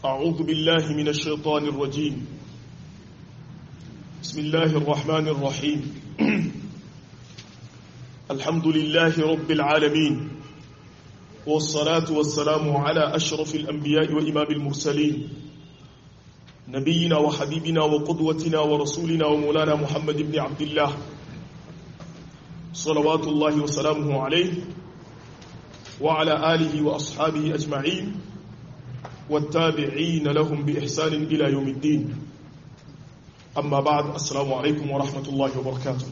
أعوذ بالله من الشيطان الرجيم بسم الله الرحمن الرحيم الحمد لله رب العالمين والصلاة والسلام على أشرف الأنبياء وإمام المرسلين نبينا وحبيبنا وقدوتنا ورسولنا ومولانا محمد بن عبد الله صلوات الله وسلامه عليه وعلى آله وأصحابه أجمعين والتابعين لهم بإحسان إلى يوم الدين أما بعد السلام عليكم ورحمة الله وبركاته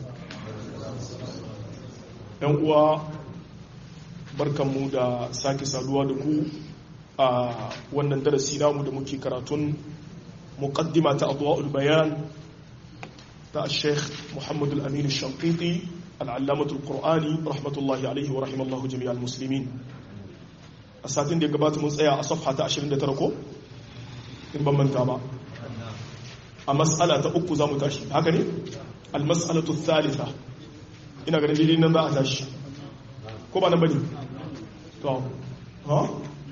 uwa barkanmu da sake saduwa da ku a wannan darasi namu da muke karatun muqaddima ta adwa'ul bayan ta Sheikh Muhammad al-Amin al-Shanqiti al-Allamah al-Qur'ani rahmatullahi alayhi wa rahimallahu jami'al muslimin a satin da ya gabata mun tsaya a safha ta 29 ko in ban manta ba a mas'ala ta uku zamu tashi haka ne al-mas'alatu thalitha ina ganin daidai nan za a tashi ko ba nan bane to ha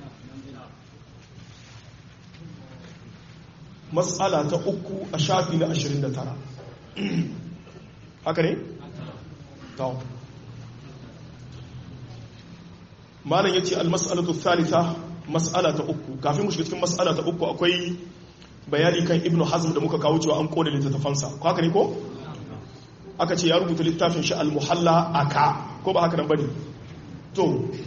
mas'ala ta uku a shafi na 29 haka ne to malam yace al-mas'alatu thalitha mas'ala ta uku kafin mu shiga cikin mas'ala ta uku akwai bayani kan ibnu hazm da muka kawo cewa an kone littattafansa ko haka ne ko aka ce ya rubuta littafin shi al-muhalla aka ko ba haka nan bane to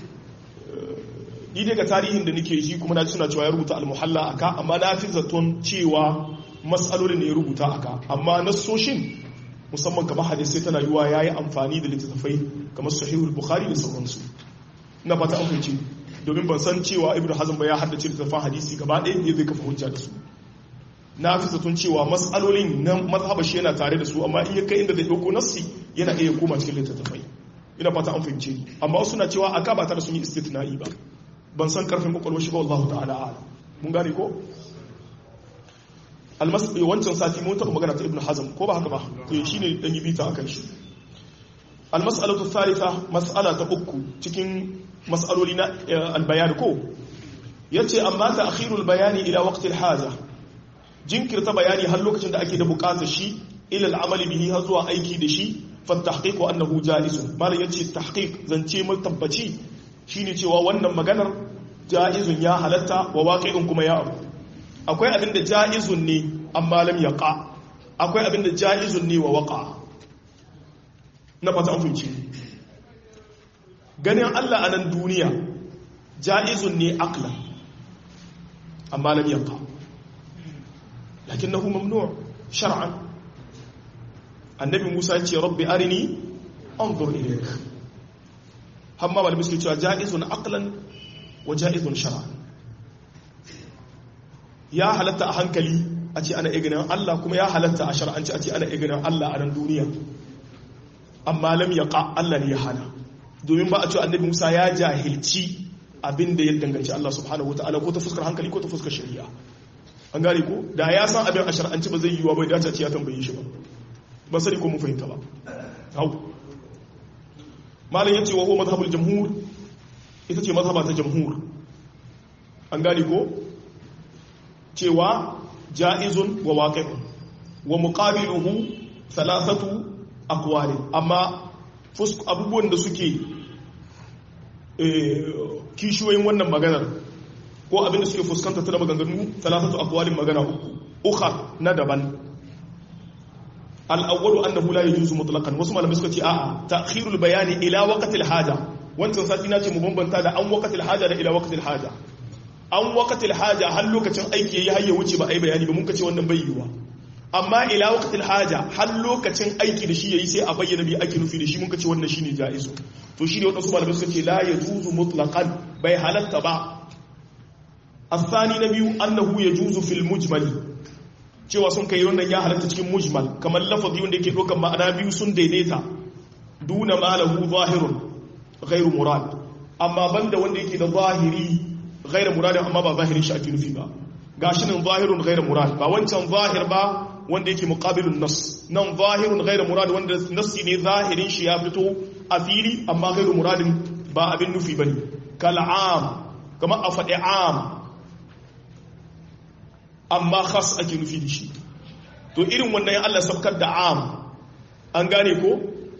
ni daga tarihin da nake ji kuma na ji suna cewa ya rubuta al-muhalla aka amma na fi zaton cewa mas'alolin ne ya rubuta aka amma nassoshin musamman kamar hadisi tana yiwa yayi amfani da littattafai kamar sahihul bukhari da sauransu na fata an fahimci domin ban san cewa ibnu hazm ba ya haddace littattafan hadisi gaba ɗaya ne zai kafa hujja da su na fi zaton cewa matsalolin na mazhaba shi yana tare da su amma in ya kai inda zai ɗauko nassi yana iya koma cikin littattafai ina fata an fahimce ni amma wasu na cewa aka ba tare sun yi istitna'i ba ban san karfin kwakwalwar shi ba wallahu ta'ala ala mun gane ko almasbi wancan sati mun taɓa magana ta ibnu hazm ko ba haka ba to shine dan yi bita akan shi almas'alatu thalitha mas'ala ta uku cikin mas'aloli na albayan ko yace amma ta akhirul bayani ila waqti alhaja jinkirta bayani har lokacin da ake da bukatar shi ila al'amali bihi har zuwa aiki da shi fa tahqiqu annahu jaizun malam yace tahqiq zance mai tabbaci shine cewa wannan maganar jaizun ya halatta wa waqi'un kuma ya abu akwai abin da jaizun ne amma lam yaqa akwai abin da jaizun ne wa waqa na fata an fahimci ganin Allah a nan duniya jaizun ne aqlan amma lam yaqa لكنه ممنوع شرعا النبي موسى يقول ربي أرني أنظر إليك هم ما المسكي جائز عقلا وجائز شرعا يا halatta a hankali a ce ana iganin Allah kuma ya halatta a shar'anci a ce ana iganin Allah a nan duniya amma lam yaqa Allah ne ya hana domin ba a ce annabi Musa ya jahilci abin da ya danganci Allah subhanahu wataala ko ta fuskar hankali ko ta fuskar shari'a an gane ko da ya san abin a shar'anci ba zai yi wa bai dace ce ya tambaye shi ba ba sani ko mun fahimta ba hau malam yace wa huwa madhhabul jamhur ita ce mazhaba ta jamhur an gane ko cewa jaizun wa waqi'un wa muqabiluhu thalathatu aqwali amma abubuwan da suke kishiyoyin wannan maganar ko abinda suke fuskanta ta da maganganu talatatu aqwalin magana uku ukha na daban al-awwalu annahu la yajuzu mutlaqan wasu malamai suka ce a'a ta'khirul bayani ila waqtil haja wancan sati na ce mu bambanta da an waqtil haja da ila waqtil haja an waqtil haja har lokacin aiki yayi har ya wuce ba ai bayani ba mun kace wannan bai yiwa amma ila waqtil haja har lokacin aiki da shi yayi sai a bayyana bi ake nufi da shi mun kace wannan shine jaizu to shine wadansu malamai suka ce la yajuzu mutlaqan bai halatta ba الثاني نبي أنه يجوز في المجمل cewa sun kai wannan ya halatta cikin mujmal kamar lafazi wanda yake ɗaukar ma'ana biyu sun daidaita duna malahu zahirun ghairu murad amma banda wanda yake da zahiri ghairu murad amma ba zahirin shi ake nufi ba gashi nan zahirun ghairu murad ba wancan zahir ba wanda yake muqabilun nas nan zahirun ghairu murad wanda nassi ne zahirin shi ya fito a fili amma ghairu muradin ba abin nufi bane kal'am kamar a faɗi am amma khas ake nufi da shi to irin wannan ya Allah sabkar da am an gane ko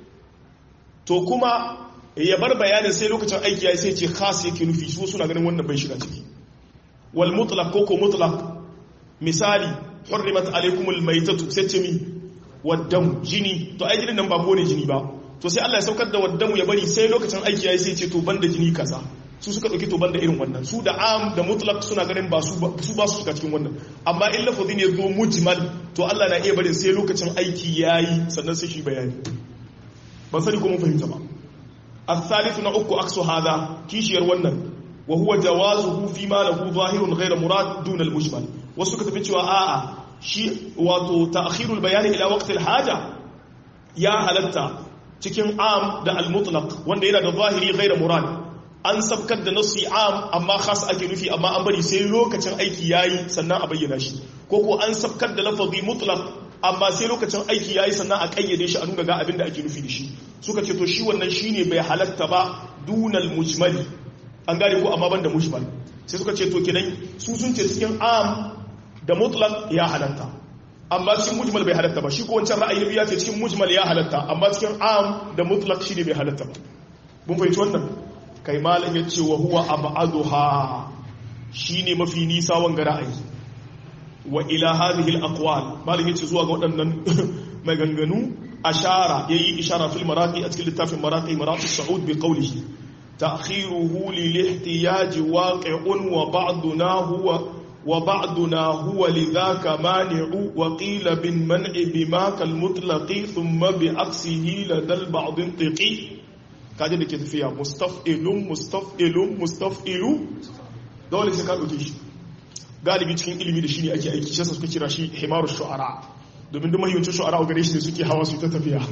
to kuma ya bar bayanin sai lokacin aiki ya sai ce khas yake nufi su suna ganin wannan bai shiga ciki wal mutlaq ko ko mutlaq misali hurrimat alaykumul maytatu sai ce mi waddam jini to ai jinin nan ba ko ne jini ba to sai Allah ya saukar da waddamu ya bari sai lokacin aiki ya sai ce to banda jini kaza su suka dauki to banda irin wannan su da am da mutlaq suna ganin ba su su ba su shiga cikin wannan amma in lafazin ya zo mujmal to Allah na iya barin sai lokacin aiki yayi sannan sai shi bayani ban sani ko mun fahimta ba الثالث نعك عكس هذا كيشير wannan وهو جوازه فيما له ظاهر غير مراد دون المجمل wasu ka tafi cewa a'a shi wato ta'khirul bayani ila waqtil haja ya halatta cikin am da al-mutlaq wanda yana da zahiri ghayr murad an sabkar da nasi am amma khas ake nufi amma an bari sai lokacin aiki yayi sannan a bayyana shi ko ko an sabkar da lafazi mutlaq amma sai lokacin aiki yayi sannan a kayyade shi a nuna ga abin da ake nufi da shi suka ce to shi wannan shine bai halatta ba dunal mujmali an gane ko amma banda mujmal sai suka ce to kenan su sun ce cikin am da mutlaq ya halatta amma cikin mujmal bai halatta ba shi ko wancan ra'ayi ya ce cikin mujmal ya halatta amma cikin am da mutlaq shine bai halatta ba mun fahimci wannan kai malam ya ce wa huwa abaduha shine mafi nisa wanga ra'ayi wa ila hadhihi al-aqwal malam ya ce zuwa ga waɗannan maganganu ashara yayi ishara fil maraqi a cikin littafin maraqi maraqi saud bi qawlihi ta'khiruhu lil ihtiyaj waqi'un wa ba'duna huwa wa ba'duna huwa lidhaka mani'u wa qila bin man'i bima kal mutlaqi thumma bi aksihi ladal ba'd intiqi kaje da ke tafiya mustaf'ilun mustaf'ilun mustaf'ilu dole sai ka dauke shi galibi cikin ilimi da shi ne ake aiki shi suka kira shi himaru shu'ara domin duk mahimmancin shu'ara a gare shi ne suke hawa su ta tafiya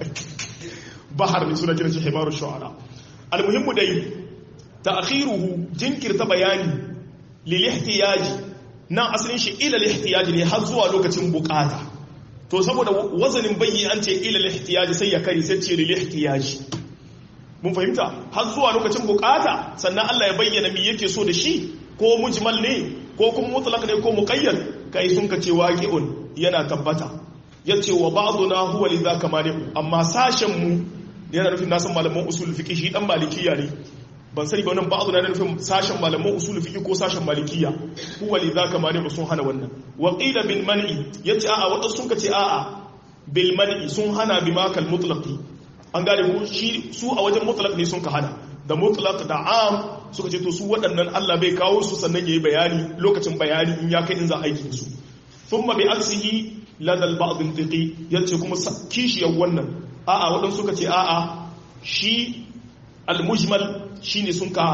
bahar ne suna kira shi himaru shu'ara almuhimmu dai ta'khiruhu jinkirta bayani lil ihtiyaji nan asalin shi ila lil ihtiyaji ne har zuwa lokacin bukata to saboda wazanin bayyi an ce ila lil ihtiyaji sai ya kare sai ce lil ihtiyaji mun fahimta har zuwa lokacin bukata sannan Allah ya bayyana me yake so da shi ko mujmal ne ko kuma mutlaq ne ko muqayyad kai sun ka ce waqi'un yana tabbata yace wa ba'duna huwa lidhaka mani'u amma sashen mu yana nufin nasan malaman usul fiqh shi dan malikiya ne ban sani ba wannan ba'duna yana nufin sashen malaman usul fiqh ko sashen malikiya huwa lidhaka mani'u sun hana wannan wa qila bil man'i yace a'a wanda sun ka ce a'a bil man'i sun hana bima kal mutlaqi an gane ko shi su a wajen mutlaq ne sun ka hana da mutlaq da am suka ce to su waɗannan Allah bai kawo su sannan yayi bayani lokacin bayani in ya kai in za aiki su thumma bi aksihi ladal ba'd intiqi yace kuma kishiyar wannan a'a wadan suka ce a'a shi al-mujmal shine sun ka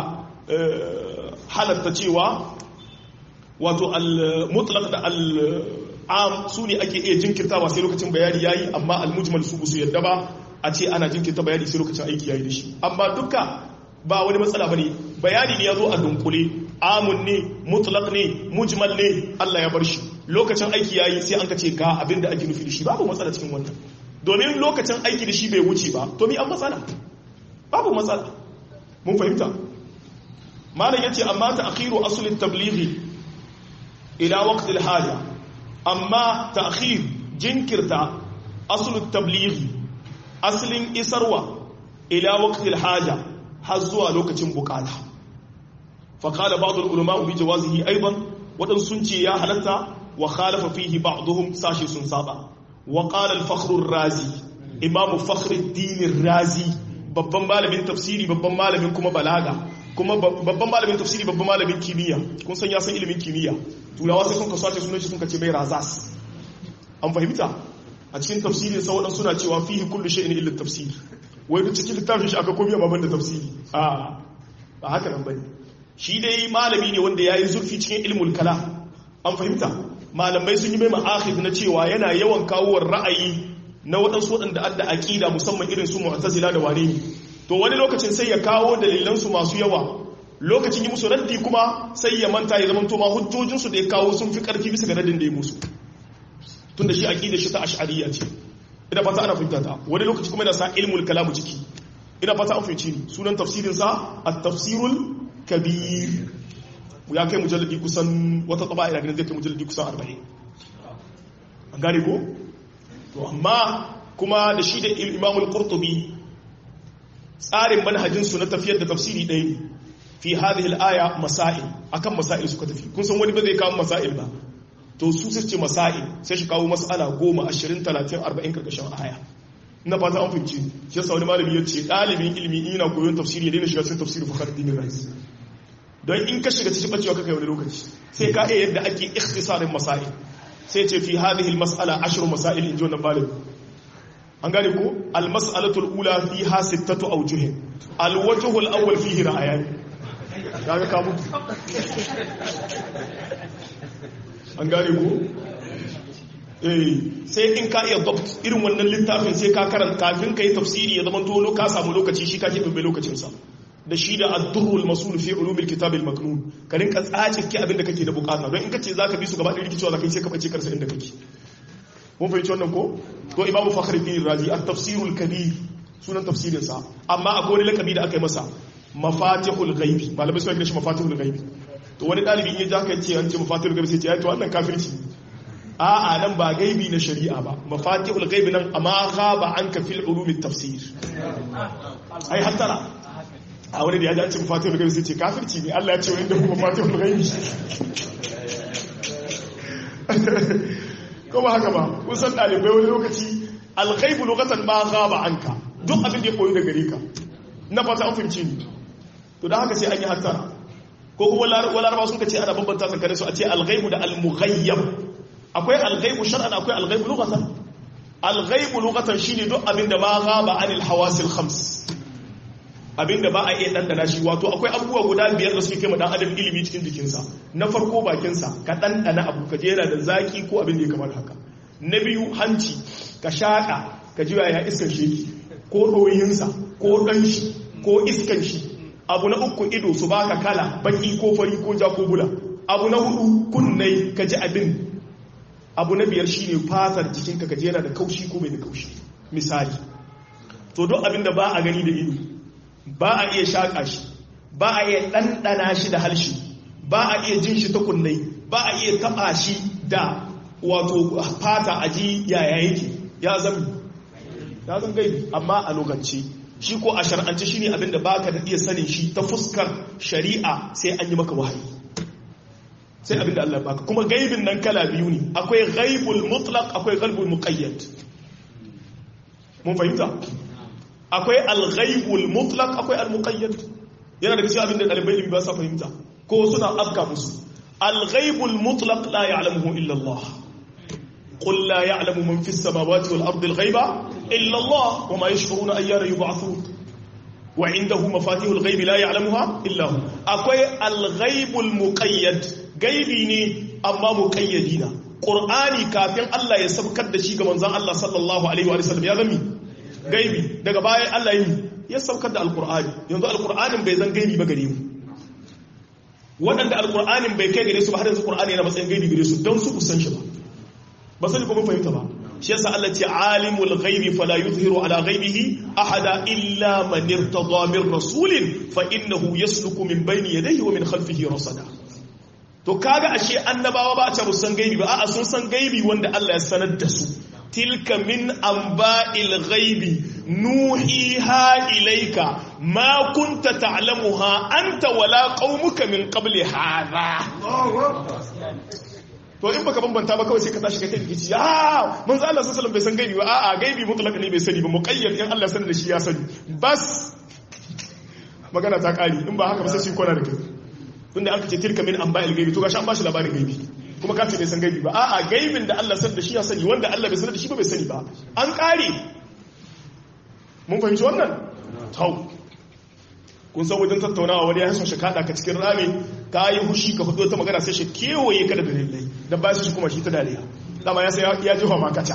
halatta cewa wato al-mutlaq da al-am su ne ake iya jinkirtawa sai lokacin bayani yayi amma al-mujmal su su yadda ba a ce ana jinkirta bayani sai lokacin aiki yayi da shi amma duka ba wani matsala bane bayani ne yazo a dunkule amun ne mutlaq ne mujmal ne Allah ya bar shi lokacin aiki yayi sai an ka ce ga abinda ake nufi da shi babu matsala cikin wannan domin lokacin aiki da shi bai wuce ba to mi an matsala babu matsala mun fahimta malam yace amma ta'khiru asl at-tablighi ila waqt al-haja amma ta'khir jinkirta asl at-tablighi aslin isarwa ila waqt al-haja har zuwa lokacin bukata faƙala ba'adul ulama bi jawazihi aiban waɗansu sun ce ya halatta wa khalafa fihi ba'duhum sashi sun saba wa qala al-fakhr razi imamu fakhr ad-din razi babban malamin tafsiri babban malamin kuma balaga kuma babban malamin tafsiri babban malamin kimiyya kun san ya san ilimin kimiyya turawa sai sun ka sace sunan shi sun ka ce mai razas an fahimta a cikin tafsirin sa waɗansu suna cewa fihi kullu shay'in illa tafsir wai duk cikin littafin shi aka komiya babban da tafsiri a ba haka nan bane shi dai malami ne wanda yayi zurfi cikin ilmul kala an fahimta malamai sun yi mai ma'akhid na cewa yana yawan kawo ra'ayi na waɗansu waɗanda adda aqida musamman irin su mu'tazila da wane ne to wani lokacin sai ya kawo dalilan su masu yawa lokacin yi musu raddi kuma sai ya manta ya zama to ma hujjojin su da ya kawo sun fi karfi bisa ga raddin da ya musu tunda shi aqida shi ta ash'ariyya ce ina fata ana fahimta ta wani lokaci kuma yana sa ilmul kalamu ciki ina fata an fahimci ni sunan tafsirin sa at-tafsirul kabir ya kai mujalladi kusan wata tsaba ina ganin zai kai mujalladi kusan 40 an gane ko to amma kuma da shi da imamul qurtubi tsarin manhajin su na tafiyar da tafsiri ɗaya ne fi hadhihi al-aya masail akan masail suka tafi kun san wani ba zai kawo masail ba to su su ce masail sai shi kawo mas'ala 10 20 30 40 karkashin aya ina fata an fahimci shi yasa wani malami ya ce ɗalibin ilimi in yana koyon tafsiri ya daina shiga cikin tafsiri fakhruddin razi don in ka shiga cikin bacewa kaka wani lokaci sai ka iya yadda ake ikhtisarin masail sai ce fi hadhihi al-mas'ala ashru masail in ji wannan malami an gane ko al-mas'alatul ula fiha sittatu awjuh al-wajhu al-awwal fihi ra'ayan kaga ka mutu an gane ko eh sai in ka iya dabt irin wannan littafin sai ka karanta kafin kai tafsiri ya zama to ka samu lokaci shi ka ke dubbe lokacin sa da shi da ad-durrul masul fi ulumil kitab al-maknun ka rinka tsace ki abin da kake da bukata don in kace zaka bi su gaba da rikicewa zaka yi sai ka bace karsa inda kake mun fahimci wannan ko to imam fakhruddin razi at-tafsirul kabir sunan tafsirin sa amma akwai wani lakabi da aka yi masa mafatihul ghaibi malamai suna kira shi mafatihul ghaibi to wani dalibi in ya ja ka ce an ce mafatihul ghaibi sai ce ai to wannan kafirci a'a nan ba gaibi na shari'a ba mafatihul ghaibi nan amma ghaba anka fil ulumit tafsir ai hattara a wani da ya ji an ce mafatihul ghaibi sai ce kafirci ne Allah ya ce wani da kuma mafatihul ghaibi ko ba haka ba kun san dalibai wani lokaci alghaibu lokacin ma ghaba anka duk abin da ya koyi da gare ka na fata an fahimci ni to da haka sai an yi hattara ko kuma walaraba sun ka ce ana bambanta tsakanin su a ce alghaibu da almughayyab akwai alghaibu shar'an akwai alghaibu lughatan alghaibu lughatan shine duk abin da ma ghaba anil hawasil khams abin da ba a iya dandana shi wato akwai abubuwa guda biyar da suke kai dan adam ilimi cikin jikinsa na farko bakinsa ka dandana abu ka jera da zaki ko abin da ya kamar haka na biyu hanci ka shaka ka ji ya iskan sheki ko ɗoyinsa ko ɗanshi ko iskan shi abu na uku ido su baka kala baki ko fari ko ja ko bula abu na hudu kunnai ka ji abin abu na biyar shine fatar jikinka ka jera da kaushi ko bai da kaushi misali to duk abin da ba a gani da ido ba a iya shaƙa shi ba a iya ɗanɗana shi da halshi ba a iya jin shi ta kunnai ba a iya taɓa shi da wato fata a ji yaya yake ya zama ya zan gaibi amma a lokaci shi ko a shar'ance shi ne abinda ba ka da iya sanin shi ta fuskar shari'a sai an yi maka wahayi sai abinda Allah baka kuma gaibin nan kala biyu ne akwai gaibul mutlaq akwai gaibul muqayyad mun fahimta akwai al-ghaibul mutlaq akwai al-muqayyad yana da cikin abinda dalibai ilimi ba sa fahimta ko suna afka musu al-ghaibul mutlaq la ya'lamuhu illa Allah قل لا يعلم من في السماوات والأرض الغيب إلا الله وما يشعرون أيان يبعثون وعنده مفاتيح الغيب لا يعلمها إلا هو أكوي الغيب المقيد غيبي ني أما مقيدين قرآني كافين الله يسبكت da shi ga manzon Allah sallallahu alaihi wa sallam ya zami gaibi daga baya Allah yi ya saukar da alqur'ani yanzu alqur'anin bai zan gaibi ba gare mu waɗanda alqur'anin bai kai gare su ba har yanzu qur'ani yana matsayin gaibi gare su don su kusan shi ba ba sani kuma fahimta ba shi yasa Allah ce alimul ghaibi fala yuzhiru ala ghaibihi ahada illa man irtada min rasulin fa innahu yasluku min bayni yadayhi wa min khalfihi rasada to kaga ashe annabawa ba a ce san gaibi ba a'a sun san gaibi wanda Allah ya sanar da su tilka min anba'il ghaibi nuhiha ilayka ma kunta ta'lamuha anta wala qaumuka min qabli hadha to in baka bambanta ba kawai sai ka tashi kai kai kici ah manzo Allah sallallahu alaihi wasallam bai san gaibi ba a'a gaibi mutlaq ne bai sani ba muqayyad in Allah sanar da shi ya sani bas magana ta kari in ba haka ba sai shi kona da kai tunda aka ce tilka min anba'il gaibi to gashi an bashi labarin gaibi kuma ka ce bai san gaibi ba a'a gaibin da Allah sanar da shi ya sani wanda Allah bai sanar da shi ba bai sani ba an kare mun fahimci wannan tau kun san wajen tattaunawa wani ya son shi kada ka cikin rami ka yi hushi ka fito ta magana sai shi kewaye ka da dalilai da ba shi kuma shi ta dariya dama ya sai ya jefa makata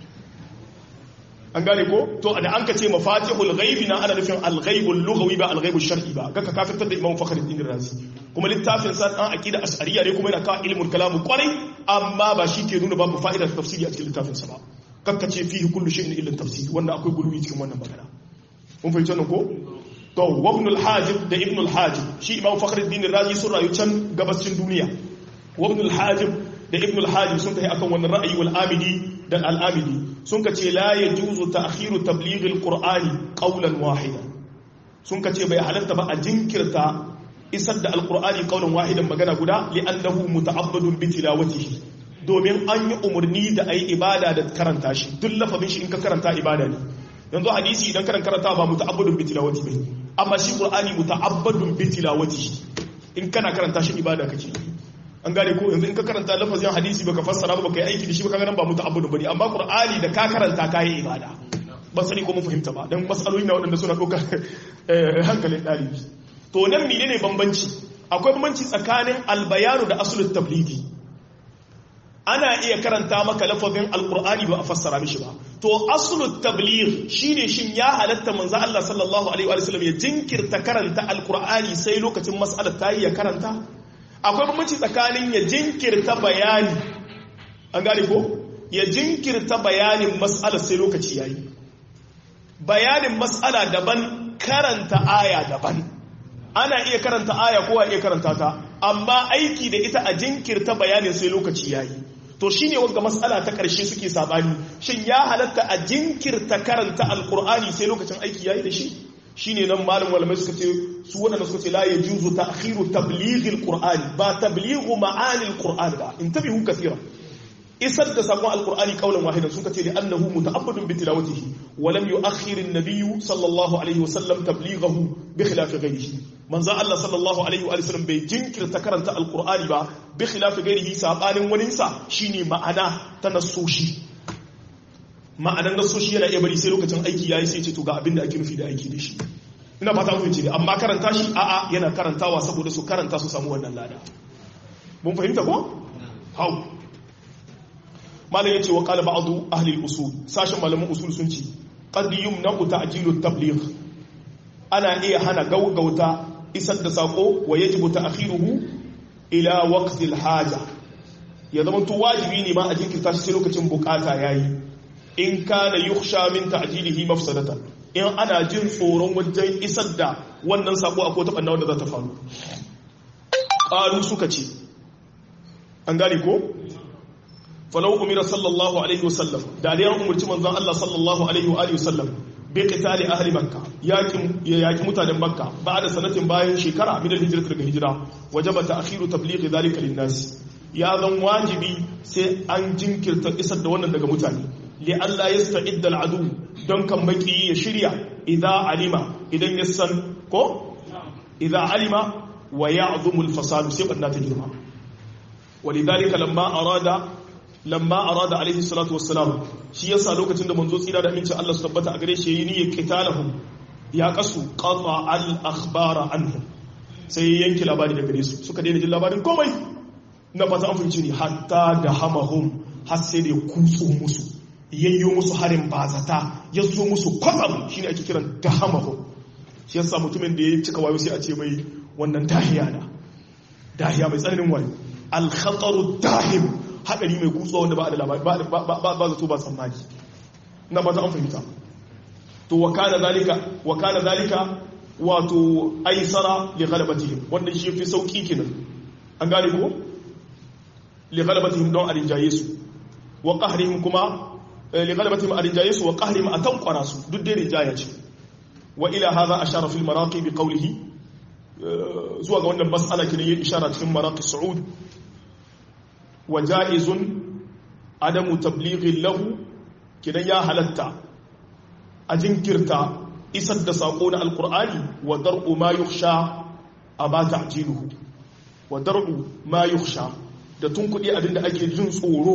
an gane ko to da an ka ce mafatihul ghaibi na ana nufin al-ghaibul lughawi ba al-ghaibul shar'i ba ga ka kafirtar da imam fakhruddin razi kuma littafin sa an aqida ash'ariyya ne kuma yana ka ilmul kalam kwarai amma ba shi ke nuna babu fa'idar tafsiri a cikin littafin sa ba kakka ce fihi kullu shay'in illa tafsir wannan akwai guluwi cikin wannan magana mun fahimci wannan ko to wabnul hajib da ibnul hajib shi imam fakhruddin razi sun rayu can gabascin duniya wabnul hajib da ibnul hajib sun tafi akan wannan ra'ayi wal amidi da al amidi sun kace la yajuzu ta'khiru tabligh al qur'ani qawlan wahida sun kace bai halatta ba a jinkirta isar da alqur'ani qawlan wahidan magana guda li'annahu muta'abbadun bi tilawatihi domin an yi umarni da ayi ibada da karanta shi duk lafazin shi in ka karanta ibada ne yanzu hadisi idan karan karanta ba muta'abbadun bi tilawati bane amma shi qur'ani muta'abbadun bi tilawati in kana karanta shi ibada kake an gane ko yanzu in ka karanta lafazin hadisi baka fassara ba baka yi aiki da shi baka ganin ba muta'abbadun bane amma qur'ani da ka karanta kai ibada ba sani ko mun fahimta ba dan masaloli na waɗanda suna ɗaukar hankalin ɗalibi to nan menene bambanci akwai bambanci tsakanin albayanu da asulul tablighi ana iya karanta maka lafazin alkur'ani ba a fassara mishi ba to aslut tabligh shine shin ya halatta manzo Allah sallallahu alaihi wa sallam ya jinkirta karanta alkur'ani sai lokacin mas'alar ta yi ya karanta akwai bambanci tsakanin ya jinkirta bayani an gane ko ya jinkirta bayanin mas'alar sai lokaci yayi bayanin mas'ala daban karanta aya daban ana iya karanta aya ko iya karanta ta amma aiki da ita a jinkirta bayanin sai lokaci yayi to shine wanga mas'ala ta karshe suke sabani shin ya halatta a jinkirta karanta alqur'ani sai lokacin aiki yayi da shi shine nan malam malamai suka ce su wadanda suka ce la yajuzu ta'khiru tablighil qur'ani ba tablighu ma'anil qur'ani ba intabihu kathira isar da sakon alkur'ani kaulan wahidan suka ce da annahu muta'abbadun bi tilawatihi wa lam yu'akhkhir an-nabiy sallallahu alaihi wasallam tablighahu bi khilaf ghayrihi manzo Allah sallallahu alaihi wa sallam bai jinkirta karanta alkur'ani ba bi khilaf ghayrihi sabanin wani sa shine ma'ana ta nasoshi ma'anan nasoshi yana iya bari sai lokacin aiki yayi sai ce to ga abin da ake nufi da aiki da shi ina fata mun ce amma karanta shi a'a yana karantawa saboda su karanta su samu wannan lada mun fahimta ko hau malam yace wa qala ba'du ahli al-usul sashin malaman usul sun ce qad yumna'u ta'jilu at-tabligh ana iya hana gaugauta isar da sako wa yajibu ta'khiruhu ila waqti al-haja ya zama to wajibi ne ma a jinkirta shi sai lokacin bukata yayi in kana yukhsha min ta'jilihi mafsadatan in ana jin tsoron wajen isar da wannan sako akwai ta banna wanda za ta faru qalu suka ce an gane ko falau umira sallallahu alaihi wasallam da dai an umurci manzon Allah sallallahu alaihi wa alihi wasallam bi qitali ahli makka yakin ya yaki mutanen makka ba'da sanatin bayan shekara min al-hijra daga hijira wajaba ta'khiru tabligh dhalika lin-nas ya zan wajibi sai an jinkirta isar da wannan daga mutane li Allah yasta'idda al-adu don kan maki ya shirya idza alima idan ya san ko idza alima wa ya'zumu al-fasad sai banna ta girma ولذلك لما أراد lamma arada alaihi salatu wassalam shi yasa lokacin da manzo tsira da amincin Allah su tabbata a gare shi yayi niyyar qitalahum ya kasu qata al akhbara anhum sai yanki labari daga gare su suka daina jin labarin komai na fata an fahimci ne hatta da hamahum har sai da kutso musu yayyo musu harin bazata ya zo musu kwatsam shine ake kiran da hamahum shi yasa mutumin da ya cika wayo sai a ce mai wannan dahiya na dahiya mai tsananin wani al khataru dahim haɗari mai kutsuwa wanda ba da labari ba zato ba tsammani na ba ta an fahimta to wa kana zalika wa kana zalika wato aisara li ghalabatihim wanda shi fi sauki kenan an gane ko li ghalabatihim don arinjaye su wa qahrihim kuma li ghalabatihim arinjaye su wa qahrihim atanqara su duk dai rinjaya ce wa ila hadha ashara fil maraqi bi qawlihi zuwa ga wannan mas'ala kenan yayin ishara cikin maraqi su'ud وجائز عدم تبليغ له kidan ya halatta a jinkirta isar da sako na alkur'ani wa dar'u ma yukhsha aba ta'jiluhu wa dar'u ma yukhsha da tunkudi abinda ake jin tsoro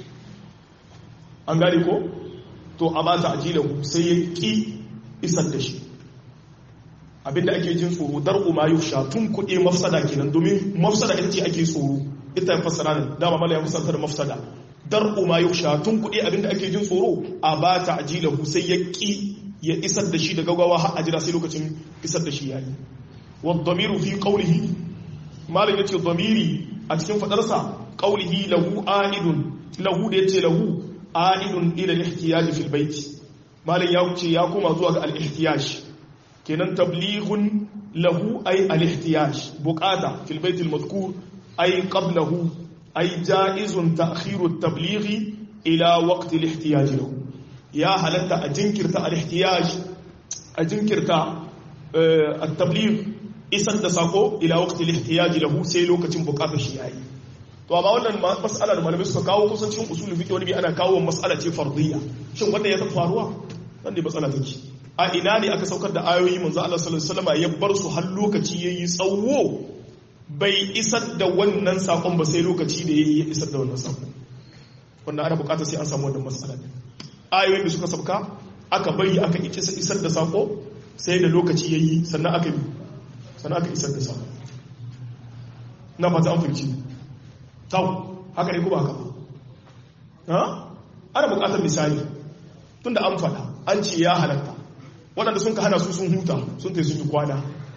an gane ko to aba ta'jiluhu sai ya ki isar da shi abinda ake jin tsoro dar'u ma yukhsha tunkudi mafsada kenan domin mafsada ita ce ake tsoro ita ya fassara ne dama mala ya musanta da mafsada dar'u ma yukhsha tun kuɗi abinda ake jin tsoro a ba ta ajilahu sai ya ki ya isar da shi da gaggawa har a jira sai lokacin isar da shi yayi wa dhamiru fi qawlihi malam yace dhamiri a cikin fadarsa qawlihi lahu aidun lahu da yace lahu aidun ila al-ihtiyaj fi al-bayt malam ya ce ya koma zuwa ga al-ihtiyaj kenan tablighun lahu ay al-ihtiyaj buqata fil bayt al-madhkur ay qablahu ay jaizun ta'khiru at-tablighi ila waqti al-ihtiyaj lahu ya halatta a jinkirta al-ihtiyaj a jinkirta at-tabligh isan da sako ila waqti al-ihtiyaj lahu sai lokacin bukatar shi yayi to amma wannan mas'ala da malamai suka kawo kusancin usul fiqh wani bi ana kawo mas'ala ce fardiyya shin wanda ya faruwa dan ne matsala take a ina ne aka saukar da ayoyi manzo Allah sallallahu alaihi wasallam ya bar su har lokaci yayi tsawo bai isar da wannan sakon ba sai lokaci da yayi ya isar da wannan sakon wannan ana bukatar sai an samu wannan mas'ala din ayoyin da suka sauka aka bari aka isar da sako sai da lokaci yayi sannan aka yi sannan aka isar da sako na fata an fahimci tau haka ne kuma haka ha ana bukatar misali tunda an fada an ce ya halatta waɗanda sun ka hana su sun huta sun ta sun yi kwana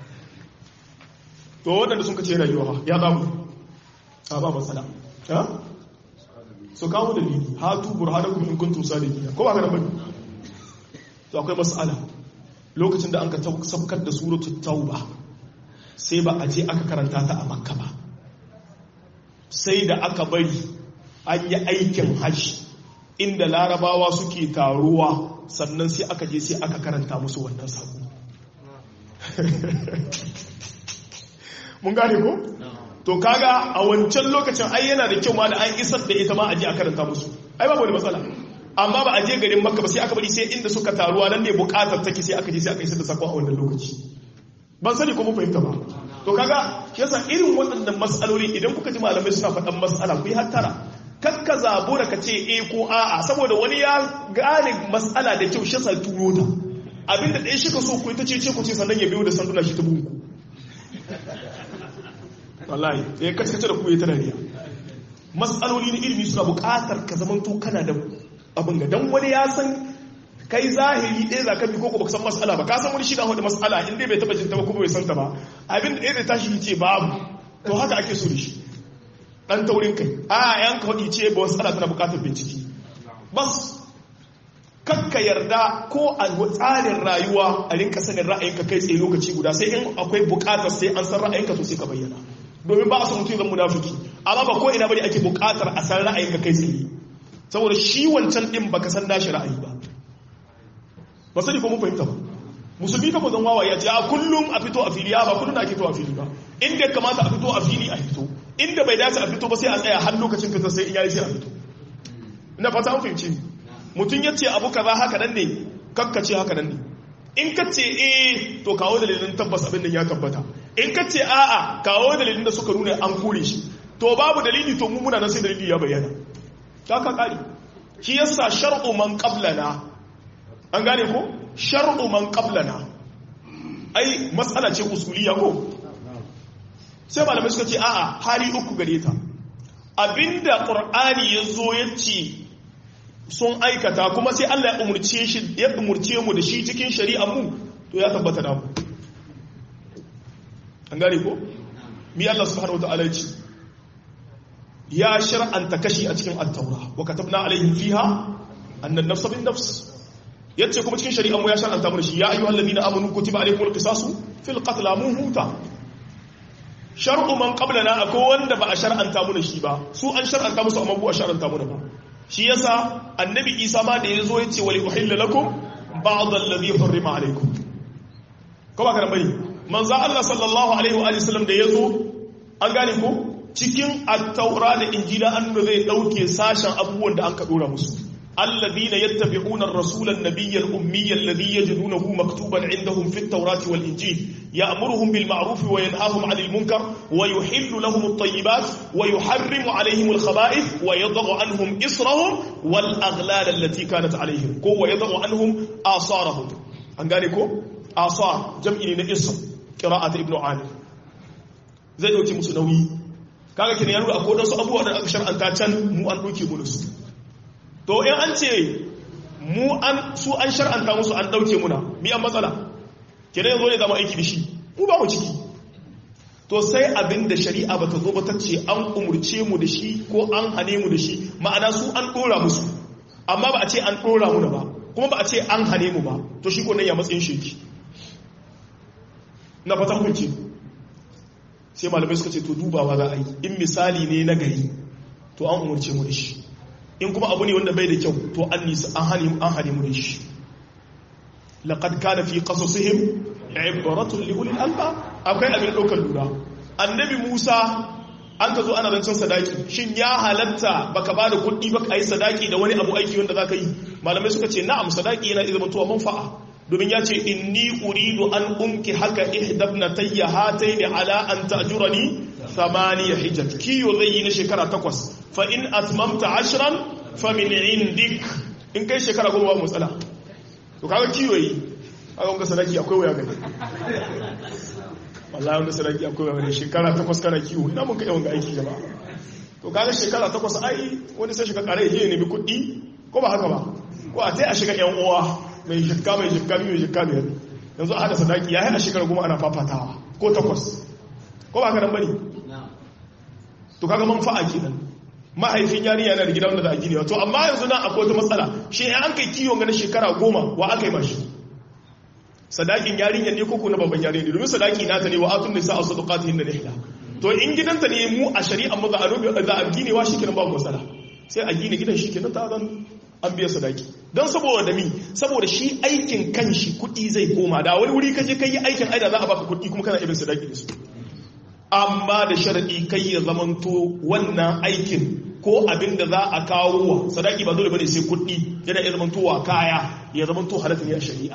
to waɗanda sun ka ce rayuwa ya zamu a ba matsala ha su kawo da lili hatu burhanakum in kuntum sadiqina ko ba ka da bane to akwai mas'ala lokacin da an ka sabkar da suratul tauba sai ba a je aka karanta ta a makka ba sai da aka bari an yi aikin hajji inda larabawa suke taruwa sannan sai aka je sai aka karanta musu wannan sako mun gane ko? to kaga a wancan lokacin ai yana da kyau ma da an isar da ita ma a je a karanta musu ai babu wani matsala amma ba a je garin makka ba sai aka bari sai inda suka taruwa nan ne bukatar take sai aka je sai aka isar da sako a wannan lokaci ban sani ko mun fahimta ba to kaga shi yasa irin waɗannan matsaloli idan kuka ji malamai suna faɗan matsala ku yi hattara kakka zabura ka ce e ko a'a saboda wani ya gane matsala da kyau shi yasa turo ta abinda ɗaya shi ka so ku ita ce ce ku ce sannan ya biyo da sanduna shi ta bunku wallahi ya kace kace da ku ya tana riya matsaloli na ilimi suna buƙatar ka zamanto kana da abin ga dan wani ya san kai zahiri ɗaya za ka bi koko baka san mas'ala ba ka san wani shi na hudu mas'ala in dai bai taba jinta ba kuma bai san ta ba abin da ɗaya da tashi ce babu to haka ake so da shi dan taurin kai a yan ka hudu ce ba mas'ala tana bukatar bincike bas kakka yarda ko a tsarin rayuwa a rinka sanin ra'ayinka kai tsaye lokaci guda sai in akwai bukatar sai an san ra'ayinka to sai ka bayyana domin ba a san mutum zan munafiki amma ba ko ina bane ake bukatar a san ra'ayinka kai tsaye saboda shi wancan din baka san nashi ra'ayi ba ba sani ko mun fahimta ba musulmi fa zan wawaye ce a kullum a fito a fili ba kullum ake fito a fili ba inda ya kamata a fito a fili a fito inda bai dace a fito ba sai a tsaya har lokacin fita sai in yayi sai a fito ina fata an fahimci mutum ya ce abu kaza haka nan ne kakkace haka nan ne in ka ce eh to kawo dalilin tabbas abin nan ya tabbata in ka ce a'a kawo dalilin da suka nuna an kure shi to babu dalili to mu muna nan sai dalili ya bayyana ta ka kare shi yasa shar'u man qablana an gane ko shar'u man qablana ai matsala ce usuliya ko sai malamai suka ce a'a hali uku gare ta abinda qur'ani yazo yace sun aikata kuma sai Allah ya umurce shi ya umurce mu da shi cikin shari'a mu to ya tabbata da mu an gane ko mi Allah subhanahu wataala ya ce ya shar'anta kashi a cikin at-taura wa katabna alaihim fiha anna an-nafsa bin-nafs yace kuma cikin shari'a mu ya shar'anta mu shi ya ayyuhal ladina amanu kutiba alaykumul qisasu fil qatl mun huta shar'u man qablana akwai wanda ba a shar'anta mu shi ba su an shar'anta musu amma bu a shar'anta mu ba shi yasa annabi Isa ma da yazo yace wali uhilla lakum ba'd alladhi hurrima alaykum ko ba ka bai manzo Allah sallallahu alaihi wa sallam da yazo an gane ko cikin at-taura da injila an zai dauke sashen abubuwan da an ka dora musu الذين يتبعون الرسول النبي الأمي الذي يجدونه مكتوبا عندهم في التوراة والإنجيل يأمرهم بالمعروف وينهاهم عن المنكر ويحل لهم الطيبات ويحرم عليهم الخبائث ويضع عنهم إصرهم والأغلال التي كانت عليهم كو ويضع عنهم آثارهم أنقالكم آثار جمع إصر قراءة ابن عامر زي دوتي مسنوي kaga kin yaro akwai wasu abubuwa da aka shar'anta can mu an doke mu su to in an ce mu an su an shar'anta musu an dauke muna mi an matsala kire yanzu ne zama aiki da shi mu ba mu ciki to sai abin da shari'a bata zo ba ta ce an umurce mu da shi ko an hane mu da shi ma'ana su an dora musu amma ba a ce an dora mu ba kuma ba a ce an hane mu ba to shi ko nan ya matsayin sheki na fatan kunci sai malamai suka ce to dubawa za a yi in misali ne na gari to an umarce mu da shi in kuma abu ne wanda bai da kyau to an nisa an hani an hani mu da shi laqad kana fi qasasihim ibratun li ulil albab akwai abin daukar lura annabi Musa an ka zo ana rancen sadaki shin ya halatta baka bada kuɗi ba ka yi sadaki da wani abu aiki wanda zaka yi malamai suka ce na'am sadaki yana iya zamantowa manfa'a domin ya ce inni uridu an unki haka ihdabna tayya hataini ala an ta'jurani thamaniya hijaj kiyo zai yi na shekara takwas fa in atmamta ashran fa min indik in kai shekara goma ba matsala to kaga kiyo yi kaga wanga sadaki akwai waya gani wallahi wanga sadaki akwai waya gani shekara takwas kana kiyo ina mun kai wanga aiki gaba to kaga shekara takwas ai wani sai shiga kare ya nemi kuɗi ko ba haka ba ko a tai a shiga yan uwa mai shekka mai shekka mai shekka biyar yanzu a hada sadaki ya yi a shekara goma ana fafatawa ko takwas ko ba haka nan bane to kaga manfa'a kenan mahaifin yarinya yana da gida wanda za a gini to amma yanzu nan akwai wata matsala shi ya an kai kiwon ganin shekara goma wa aka yi mashi sadakin yarinya ne koko na babban yarinya ne domin sadaki nata ne wa atun nisa a sadaqatihin da nihla to in gidanta ne mu a shari'a mu za a rubi za a gine wa shikenan babu matsala sai a gine gidan shikenan ta zan an biya sadaki don saboda mi saboda shi aikin kanshi kuɗi zai koma da wani wuri kaje kai aikin aida za a baka kuɗi kuma kana ibin sadaki da su amma da sharaɗi kai ya zamanto wannan aikin ko abin da za a kawo wa sadaki ba dole bane sai kuɗi yana iya zamantowa kaya ya zamanto halatta ne a shari'a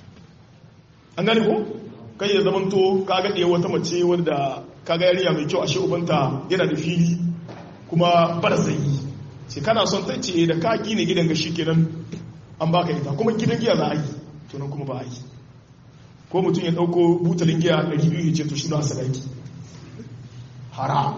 an gane ko kai ya zamanto ka ga ɗaya wata mace wanda ka ga yarinya mai kyau ashe ubanta yana da fili kuma bar zai sai kana son ta ce da ka gine gidan ga kenan an baka ita kuma gidan giya za a yi to nan kuma ba a yi ko mutum ya ɗauko butalin giya 200 ya ce to shi na sadaki haram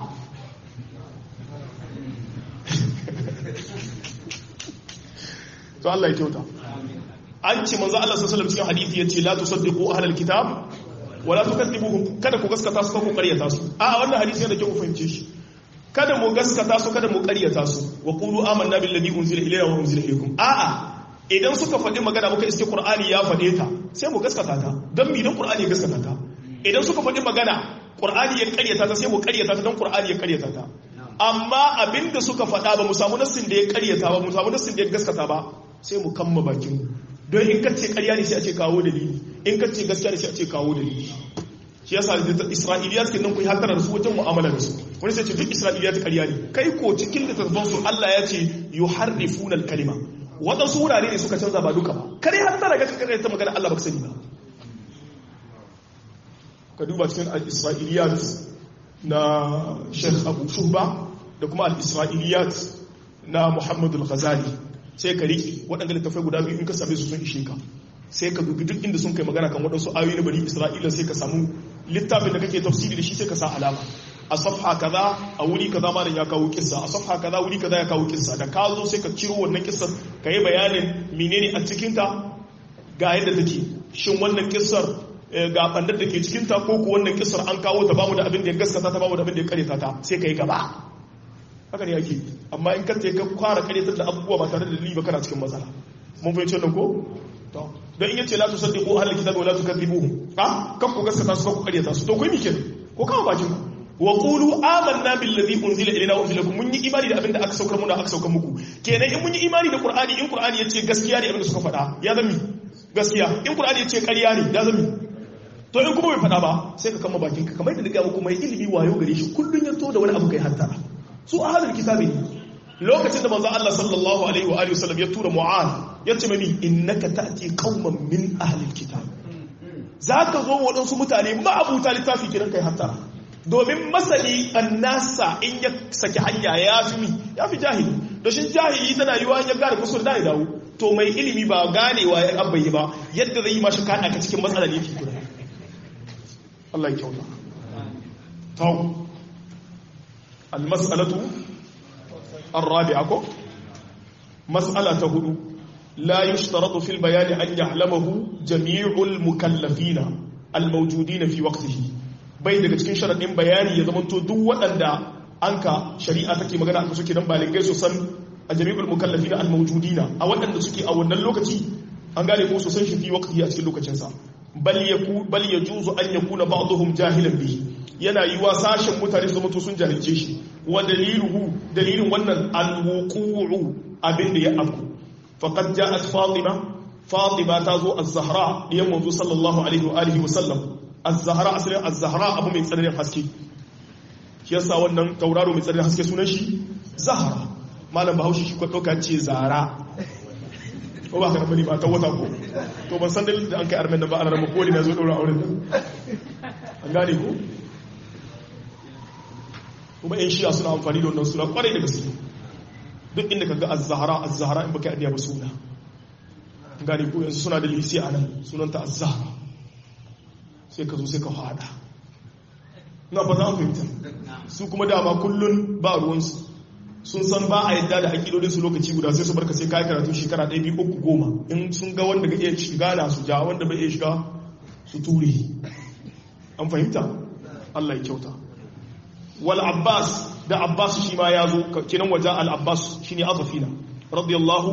to Allah ya kyauta an ce manzo Allah sallallahu alaihi cikin hadisi yace la tusaddiqu ahlal kitab wala tukadibuhum kada ku gaskata su ko ƙaryata su a wannan hadisi yana da kyau ku fahimce shi kada mu gaskata su kada mu ƙaryata su wa qulu amanna billazi unzila ilayna wa unzila ilaykum a'a idan suka faɗi magana muka iske qur'ani ya faɗe ta sai mu gaskata ta dan mi dan qur'ani ya gaskata ta idan suka faɗi magana qur'ani ya ƙaryata ta sai mu ƙaryata ta dan qur'ani ya ƙaryata ta amma abinda suka faɗa ba mu samu nassin da ya ƙaryata ba mu samu nassin da ya gaskata ba sai mu kamma bakin mu don in kace ƙarya ne sai a ce kawo dalili in kace gaskiya ne sai a ce kawo dalili shi yasa isra'iliyat kin nan ku hatara da su wajen mu'amala da su wani sai ce duk isra'iliyat ƙarya ne kai ko cikin littattafan su Allah ya ce yuharrifuna al-kalima waɗansu wurare ne suka canza ba duka ba kare hatara ga kakare ta magana Allah baka sani ba ka duba cikin al-isra'iliyat na Sheikh Abu Shuba da kuma al-isra'iliyat na Muhammad al-Ghazali sai ka riƙe waɗanda littafai guda biyu in ka same su sun ishe ka sai ka dubi duk inda sun kai magana kan waɗansu ayoyi na bari isra'ila sai ka samu littafin da kake tafsiri da shi sai ka sa alama a safha kaza a wuri kaza ma ya kawo kissa a safha kaza wuri kaza ya kawo kissa da ka zo sai ka ciro wannan kissar ka yi bayanin menene a cikin ta ga yadda take shin wannan kissar ga bandar da ke cikin ta ko ko wannan kissar an kawo ta bamu da abin da ya gaskata ta bamu da abin da ya kareta ta sai ka yi gaba haka ne yake amma in kanta ka kwara karyatar da abubuwa ba tare da dalili ba kana cikin matsala mun fahimci wannan ko to dan in yace la tusaddiqu ahlul kitabi wa la tukadibuhum ha kan ku gaskata su ku karyata su to kai mi kenan ko kama bakin ku wa qulu amanna billazi unzila ilayna wa unzila mun yi imani da abin da aka saukar muna aka saukar muku kenan in mun yi imani da qur'ani in qur'ani yace gaskiya ne abin da suka faɗa ya zami gaskiya in qur'ani yace ƙarya ne ya zami to in kuma bai faɗa ba sai ka kama bakin ka kamar da daga muku mai ilimi wayo gare shi kullun ya to da wani abu kai hattara su ahlul kitabi ne lokacin da manzo Allah sallallahu alaihi wa alihi wasallam ya tura Mu'adh ya ce mani innaka ta'ti qauman min ahlil kitab zaka zo waɗansu mutane ma'abuta littafi kiran kai hatta domin masani annasa in ya saki hanya ya fi mi ya fi jahili da shi jahili tana yiwa ya gane kusur da ya dawo to mai ilimi ba ganewa ya abbayi ba yadda zai yi mashi kaɗa ka cikin matsala ne fi guda Allah ya kyauta tau المسألة الرابعة مسألة هدو لا يشترط في البيان أن يعلمه جميع المكلفين الموجودين في وقته bai daga cikin sharaɗin bayani ya zama to duk waɗanda an ka shari'a take magana aka suke nan baligai su san a jami'ul mukallafi na almawjudina a waɗanda suke a wannan lokaci an gane ko su san shi fi waqti a cikin lokacinsa bal yaku bal yajuzu an yakuna ba'dhum jahilan bihi yana yiwa sashen mutane su mutu sun jahilce shi wa daliluhu dalilin wannan alwuqu'u abin da ya afku faqad ja'at fatima fatima ta zo az-zahra diyan manzo sallallahu alaihi wa alihi wa sallam az-zahra asalin az-zahra abu mai tsananin haske shi yasa wannan tauraro mai tsananin haske sunan shi zahra malam bahaushe shi ko dauka ce zara ko ba ka bani ba ta wata ko to ban san dalilin da an kai armen da ba ana rabu ko ne na zo daura auren nan an gane ko kuma yan shiya suna amfani da wannan suna kwarai da gaske duk inda ka ga az-zahra az-zahra in baka adiya ba suna gane ko yanzu suna da lisi a nan sunanta az-zahra sai ka zo sai ka fada na fata an fahimta su kuma dama kullun ba ruwansu sun san ba a yadda da aƙidodin su lokaci guda sai su barka sai kayi karatu shekara ɗaya biyu uku goma in sun ga wanda ga iya shiga na su ja wanda bai iya shiga su ture an fahimta Allah ya kyauta wal abbas da abbas shi ma ya zo kinan waje al abbas shine azafina radiyallahu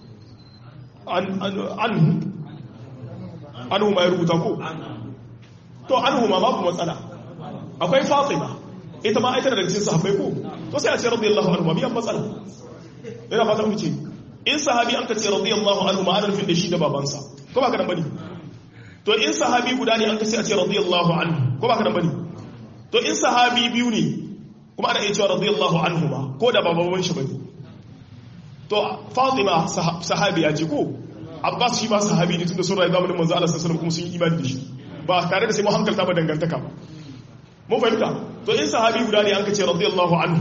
anhu anhu ma ya rubuta ko to anhu ma babu matsala akwai fatima ita ma aikata daga cikin sahabbai ko to sai a ce radiyallahu anhu ma biyan matsala ina fata mu ce in sahabi an ka ce radiyallahu anhu ma ana nufin da shi da babansa ko ba ka dan bane to in sahabi guda ne an ka sai a ce radiyallahu anhu ko ba ka dan bane to in sahabi biyu ne kuma ana iya cewa radiyallahu anhu ma ko da baban shi bane to fatima sahabiya ce ko abbas shi ma sahabi ne tunda sun rayu zamanin manzo Allah sallallahu alaihi wasallam kuma sun yi imani da shi ba tare da sai mu hankalta ba dangantaka ba mun fahimta to in sahabi guda ne an ka ce radiyallahu anhu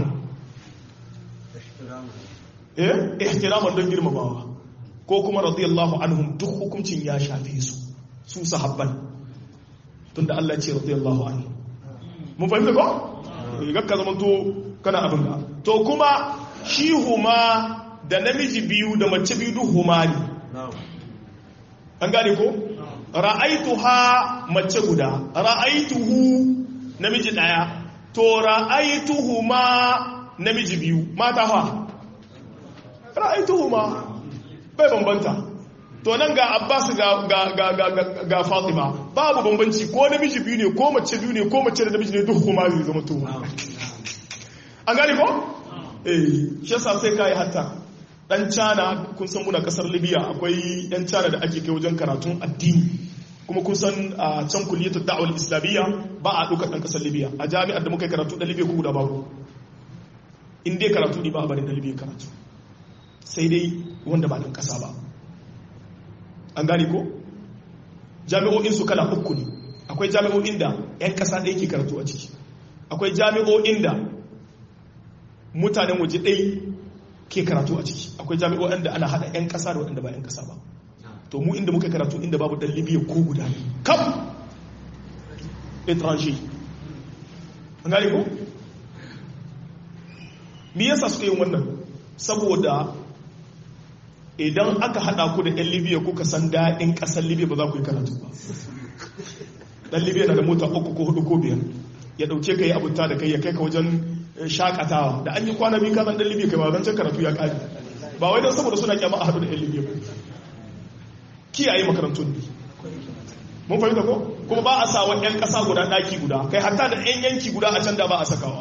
eh ihtiraman don girmamawa ko kuma radiyallahu anhum duk hukuncin ya shafe su su sahabban tunda Allah ya ce radiyallahu anhu mun fahimta ko gakka zaman to kana abin da to kuma shi huma da namiji biyu da mace biyu duk huma ne an gane ko ra'aituha mace guda ra'aituhu namiji daya to ra'aituhuma namiji biyu mata fa ra'aituhuma bai bambanta to nan ga Abbas ga ga ga ga, ga Fatima babu bambanci ko namiji biyu ne ko mace biyu ne ko mace da namiji ne duk kuma zai zama to an gane ko eh shi yasa sai kai hatta dan China kun san muna kasar Libya akwai yan China da ake kai wajen karatun addini kuma kun san a can kulliyatul da'wal islamiyya ba a ɗaukar ɗan ƙasar libya a jami'ar da muka yi karatu ɗan libya ko guda babu in dai karatu ne ba a bari ɗan libya karatu sai dai wanda ba ɗan ƙasa ba an gane ko jami'o'in su kala uku ne akwai jami'o'in da 'yan ƙasa ɗaya ke karatu a ciki akwai jami'o'in da mutanen waje ɗaya ke karatu a ciki akwai jami'o'in da ana haɗa 'yan ƙasa da waɗanda ba 'yan ƙasa ba to mu inda muka karatu inda babu dan libya ko guda ne kam étranger an gane ko me yasa suka yi wannan saboda idan aka hada ku da yan libya kuka san daɗin ƙasar libya ba za ku yi karatu ba dan libya na da mota uku ko hudu ko biyar ya ɗauke ka yi abunta da kai ya kai ka wajen shakatawa da an yi kwana biyu kasan dan libya kai ba zancen karatu ya ƙari ba wai don saboda suna kyama a hadu da yan libya ba kiyaye makarantun ne mun fahimta ko kuma ba a sa wa 'yan ƙasa guda ɗaki guda kai hatta da 'yan yanki guda a can da ba a sakawa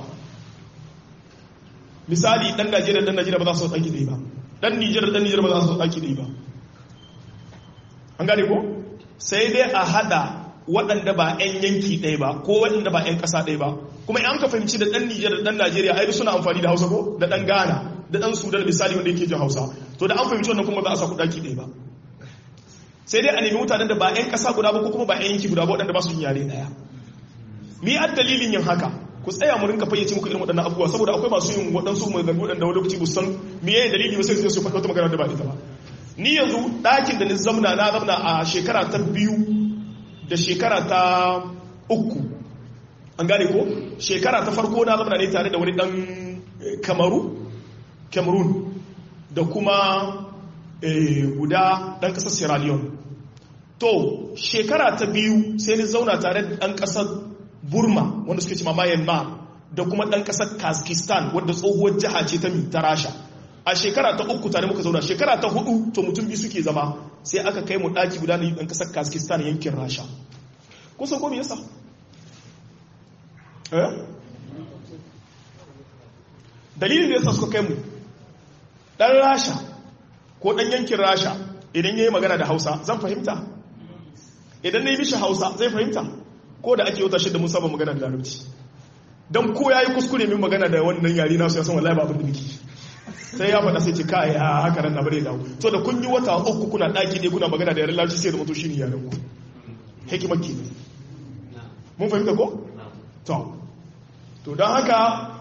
misali ɗan najeriya ɗan najeriya ba za su ɗaki ɗaya ba ɗan nijar ɗan nijar ba za su ɗaki ɗaya ba an gane ko sai dai a haɗa waɗanda ba 'yan yanki ɗaya ba ko waɗanda ba 'yan ƙasa ɗaya ba kuma in ka fahimci da ɗan nijar da ɗan najeriya ai suna amfani da hausa ko da ɗan ghana da ɗan sudan misali wanda yake jin hausa to da an fahimci wannan kuma ba a sa ku ɗaki ɗaya ba sai dai a nemi mutanen da ba 'yan ƙasa guda ba ko kuma ba 'yan yanki guda ba waɗanda ba su yin yare ɗaya mi a dalilin yin haka ku tsaya mu rinka fayyace muku irin waɗannan abubuwa saboda akwai masu yin waɗansu mai zango waɗanda wani lokaci bu san me yayin dalili ba sai su faɗi wata magana da ba ita ba ni yanzu ɗakin da ni zamna na zamna a shekara ta biyu da shekara ta uku an gane ko shekara ta farko na zamna ne tare da wani ɗan kamaru cameroon da kuma guda ɗan ƙasar sierra leone to shekara ta biyu sai ni zauna tare da ɗan ƙasar burma wanda suke cima myanmar da kuma ɗan ƙasar kazakhstan wadda tsohuwar jiha ce ta ta rasha a shekara ta uku tare muka zauna shekara ta hudu to mutum biyu suke zama sai aka kai mu ɗaki guda na ɗan ƙasar kazakhstan yankin rasha kusan ko me yasa eh dalilin da yasa suka kai mu dan rasha ko dan yankin rasha idan yayi magana da Hausa zan fahimta idan nayi mishi Hausa zai fahimta ko da ake wata shi da mun saba magana da Larabci dan ko yayi kuskure min magana da wannan yari nasu ya san wallahi ba abin da nake sai ya faɗa sai ce kai a haka nan na bare dawo to da kun yi wata uku kuna daki ne kuna magana da yaren Larabci sai da mutu shine yaren ku hikimar ki mun fahimta ko to to don haka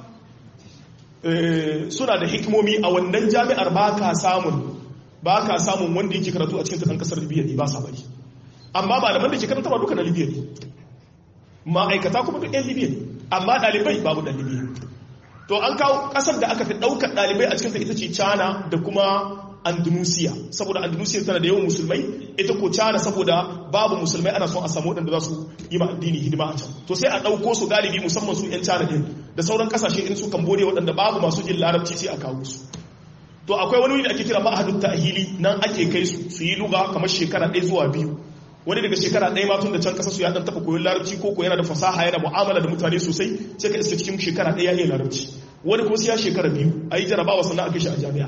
suna da hikimomi a wannan jami'ar ba ka samun ba ka samun wanda yake karatu a cikin ta ɗan ƙasar libya ne ba sa bari amma malaman da ke karanta ba duka na libya ne ma'aikata kuma duk 'yan libya ne amma ɗalibai babu ɗan libya to an kawo ƙasar da aka fi ɗaukar ɗalibai a cikin ta ita ce china da kuma andalusia saboda andalusia tana da yawan musulmai ita ko china saboda babu musulmai ana son a samu waɗanda za su yi ma addini hidima a can to sai a ɗauko su galibi musamman su 'yan china ɗin da sauran ƙasashe irin su cambodia waɗanda babu masu jin larabci sai a kawo su to akwai wani da ake kira ma'ahadun ta'hili nan ake kai su su yi luga kamar shekara ɗaya zuwa biyu wani daga shekara ɗaya ma tun da can ƙasa su ya ɗan taɓa koyon larabci ko ko yana da fasaha yana mu'amala da mutane sosai sai ka iska cikin shekara ɗaya ya iya larabci wani kuma sai ya shekara biyu a yi jarabawa sannan a kai shi a jami'a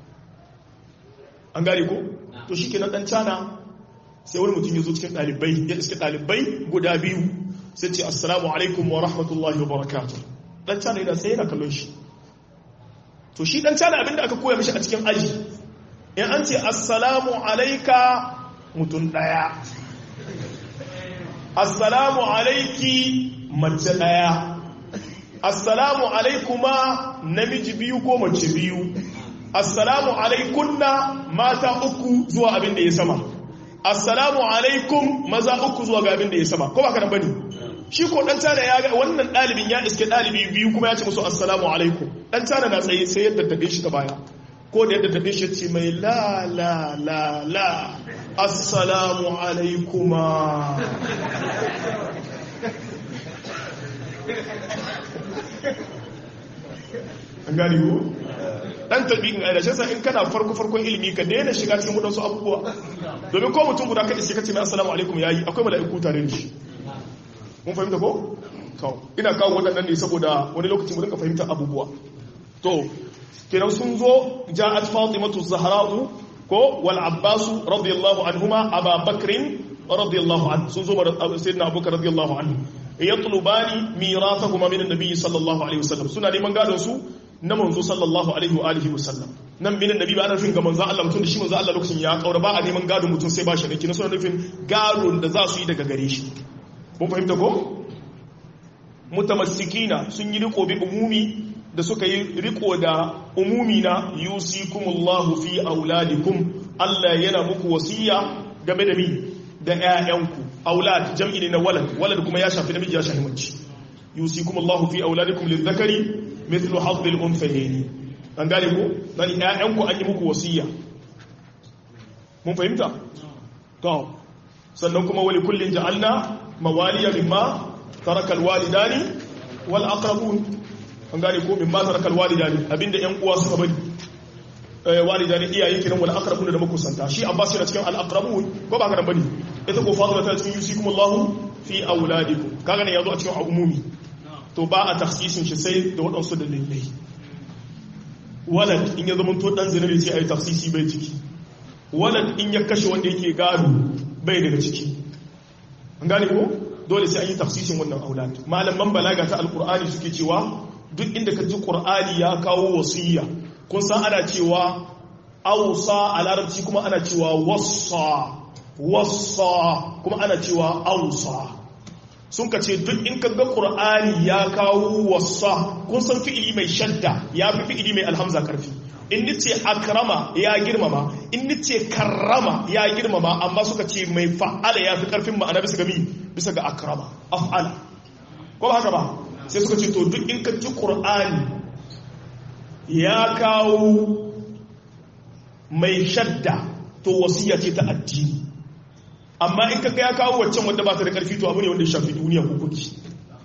an gane ko to shi kenan ɗan cana sai wani mutum ya zo cikin ɗalibai ya iska ɗalibai guda biyu sai ce assalamu alaikum wa rahmatullahi wa barakatuh ɗan cana yana sai yana kallon shi to shi ɗan cana abinda aka koya mishi a cikin aji in an ce assalamu alaika mutum ɗaya assalamu alaiki mace ɗaya assalamu alaikuma namiji biyu ko mace biyu assalamu alaikunna mata uku zuwa abin da ya sama assalamu alaikum maza uku zuwa ga abin da ya sama ko ba ka bane shi ko dan tana ya ga wannan dalibin ya iske dalibi biyu kuma ya ce musu assalamu alaikum dan tana na tsaye sai yadda tabe shi ta baya ko da yadda tabe shi ce mai la la la la assalamu alaikuma an gani ko dan tabi'in a rashin sa in kana farko farkon ilimi ka daina shiga cikin wadansu abubuwa domin ko mutum guda ka iske kace mai assalamu alaikum yayi akwai mala'iku tare da shi mun fahimta ko to ina kawo wadannan ne saboda wani lokacin mu dinka fahimta abubuwa to kenan sun zo ja'at fatimatu zahra'u ko wal abbas radiyallahu anhuma aba bakrin radiyallahu anhu sun zo sayyidina abubakar radiyallahu anhu yatlubani mirathahuma min an-nabi sallallahu alaihi wasallam suna neman gadon su na manzo sallallahu alaihi wa alihi wasallam nan binin nabi ba ana nufin ga manzo Allah mutum da shi manzo Allah lokacin ya kaura ba a neman gado mutum sai ba shi da kina suna nufin gado da za su yi daga gare shi mun fahimta ko mutamassikina sun yi riko bi umumi da suka yi riko da umumi na yusikumullahu fi auladikum Allah yana muku wasiya game da mi da ƴaƴanku aulad jam'i ne na walad walad kuma ya shafi namiji ya shafi mace yusikumullahu fi auladikum lidhakari mithlu hadhi al-unthayayn an gane ko dan ƴaƴanku an yi muku wasiya mun fahimta to sannan kuma wali kullin ja'alna mawaliya mimma taraka al-walidani wal aqrabun an gane ko mimma taraka al-walidani abinda ƴan uwa suka bari walidani iyaye kiran wal aqrabun da makusanta shi abbas yana cikin al-aqrabun ko ba ka dan bane ita ko fatima ta cikin yusikumullahu fi auladikum kaga ne yazo a cikin umumi to ba a tafsisin shi sai da waɗansu dalilai walad in ya zama to dan zinabi sai a yi tafsisi bai ciki walad in ya kashe wanda yake gado bai daga ciki an gane ko dole sai an yi tafsisin wannan aulad malaman balaga ta alkur'ani suke cewa duk inda ka ji qur'ani ya kawo wasiyya kun san ana cewa ausa a larabci kuma ana cewa wassa wassa kuma ana cewa ausa sun ka ce duk in kaga ƙur'ani ya kawo wasa kun san fi'ili mai shadda ya fi fi'ili mai alhamza karfi in ni ce akrama ya girmama in ni ce karrama ya girmama amma suka ce mai fa'ala ya fi karfin ma'ana bisa ga mi bisa ga akrama af'ala ko ba haka ba sai suka ce to duk in ka ji ƙur'ani ya kawo mai shadda to wasiya ce ta addini amma in kaga ya kawo waccan wanda ba ta da karfi to abu ne wanda ya shafi duniya hukunci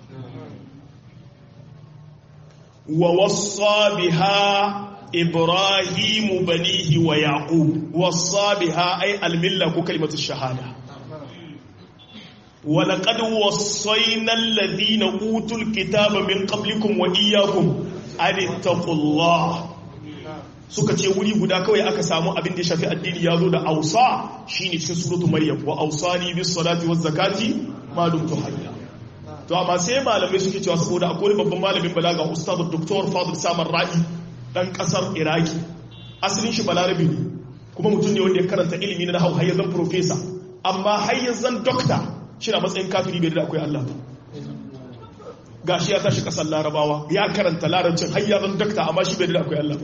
wa wassa biha ibrahimu banihi wa yaqub wassa biha ay almilla ko kalimatu shahada ولقد وصينا الذين اوتوا الكتاب من قبلكم واياكم ان اتقوا الله suka ce wuri guda kawai aka samu abin da ya shafi addini ya zo da ausa shine cikin suratu maryam wa ausani bis salati waz zakati ma dumtu hayya to amma sai malamai suke cewa saboda akwai babban malamin balaga ustaz dr fadil samar ra'i dan kasar iraki asalin shi balarabi ne kuma mutum ne wanda ya karanta ilimi na nahwu har zan professor amma har zan doctor shi na matsayin kafiri bai da akwai Allah ba gashi ya tashi kasar larabawa ya karanta larabcin har zan doctor amma shi bai da akwai Allah ba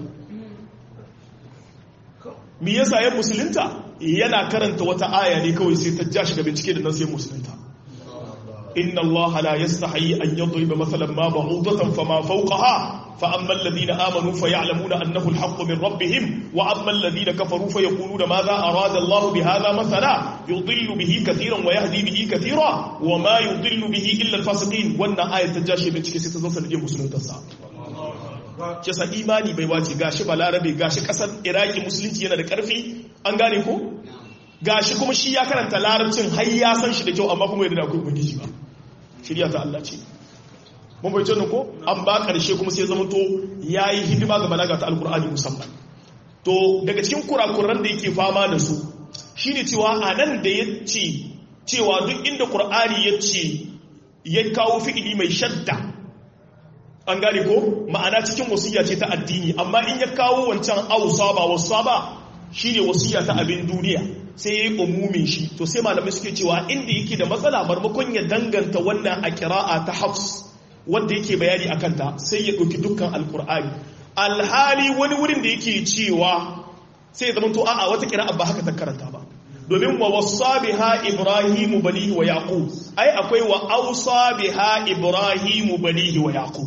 me yasa ya musulunta yana karanta wata aya ne kawai sai ta ja shiga bincike da nan sai musulunta inna allaha la yastahi an yadriba mathalan ma ba'udatan fama fawqaha fa amma alladhina amanu fayalamuna annahu alhaqqu min rabbihim wa amma alladhina kafaru fayaquluna madha arada allah bihadha mathala yudillu bihi katiran wa yahdi bihi katira wa ma yudillu bihi illa alfasiqin wannan aya ta ja shi bincike sai ta zo sanadiyar musuluntarsa kisa imani bai wace gashi balarabe gashi kasar iraki musulunci yana da karfi an gane ko gashi kuma shi ya karanta larabcin har ya san shi da kyau amma kuma yadda da akwai ubangiji ba shirya ta Allah ce mun bai tunan ko an ba karshe kuma sai zama to yayi hidima ga balaga ta alkur'ani musamman to daga cikin kurakuran da yake fama da su shine cewa anan da yace cewa duk inda qur'ani yace ya kawo fi'ili mai shadda an gane ko ma'ana cikin wasiya ce ta addini amma in ya kawo wancan ausa ba wasa ba shine wasiya ta abin duniya sai yayi umumin shi to sai malamai suke cewa inda yake da matsala marmakon ya danganta wannan a kira'a ta hafs wanda yake bayani akan ta sai ya ɗauki dukkan alkur'ani alhali wani wurin da yake cewa sai ya zama to a'a wata kira'a ba haka ta karanta ba domin wa wasa biha ibrahimu banihi wa yaqub ai akwai wa ausa biha ibrahimu banihi wa yaqub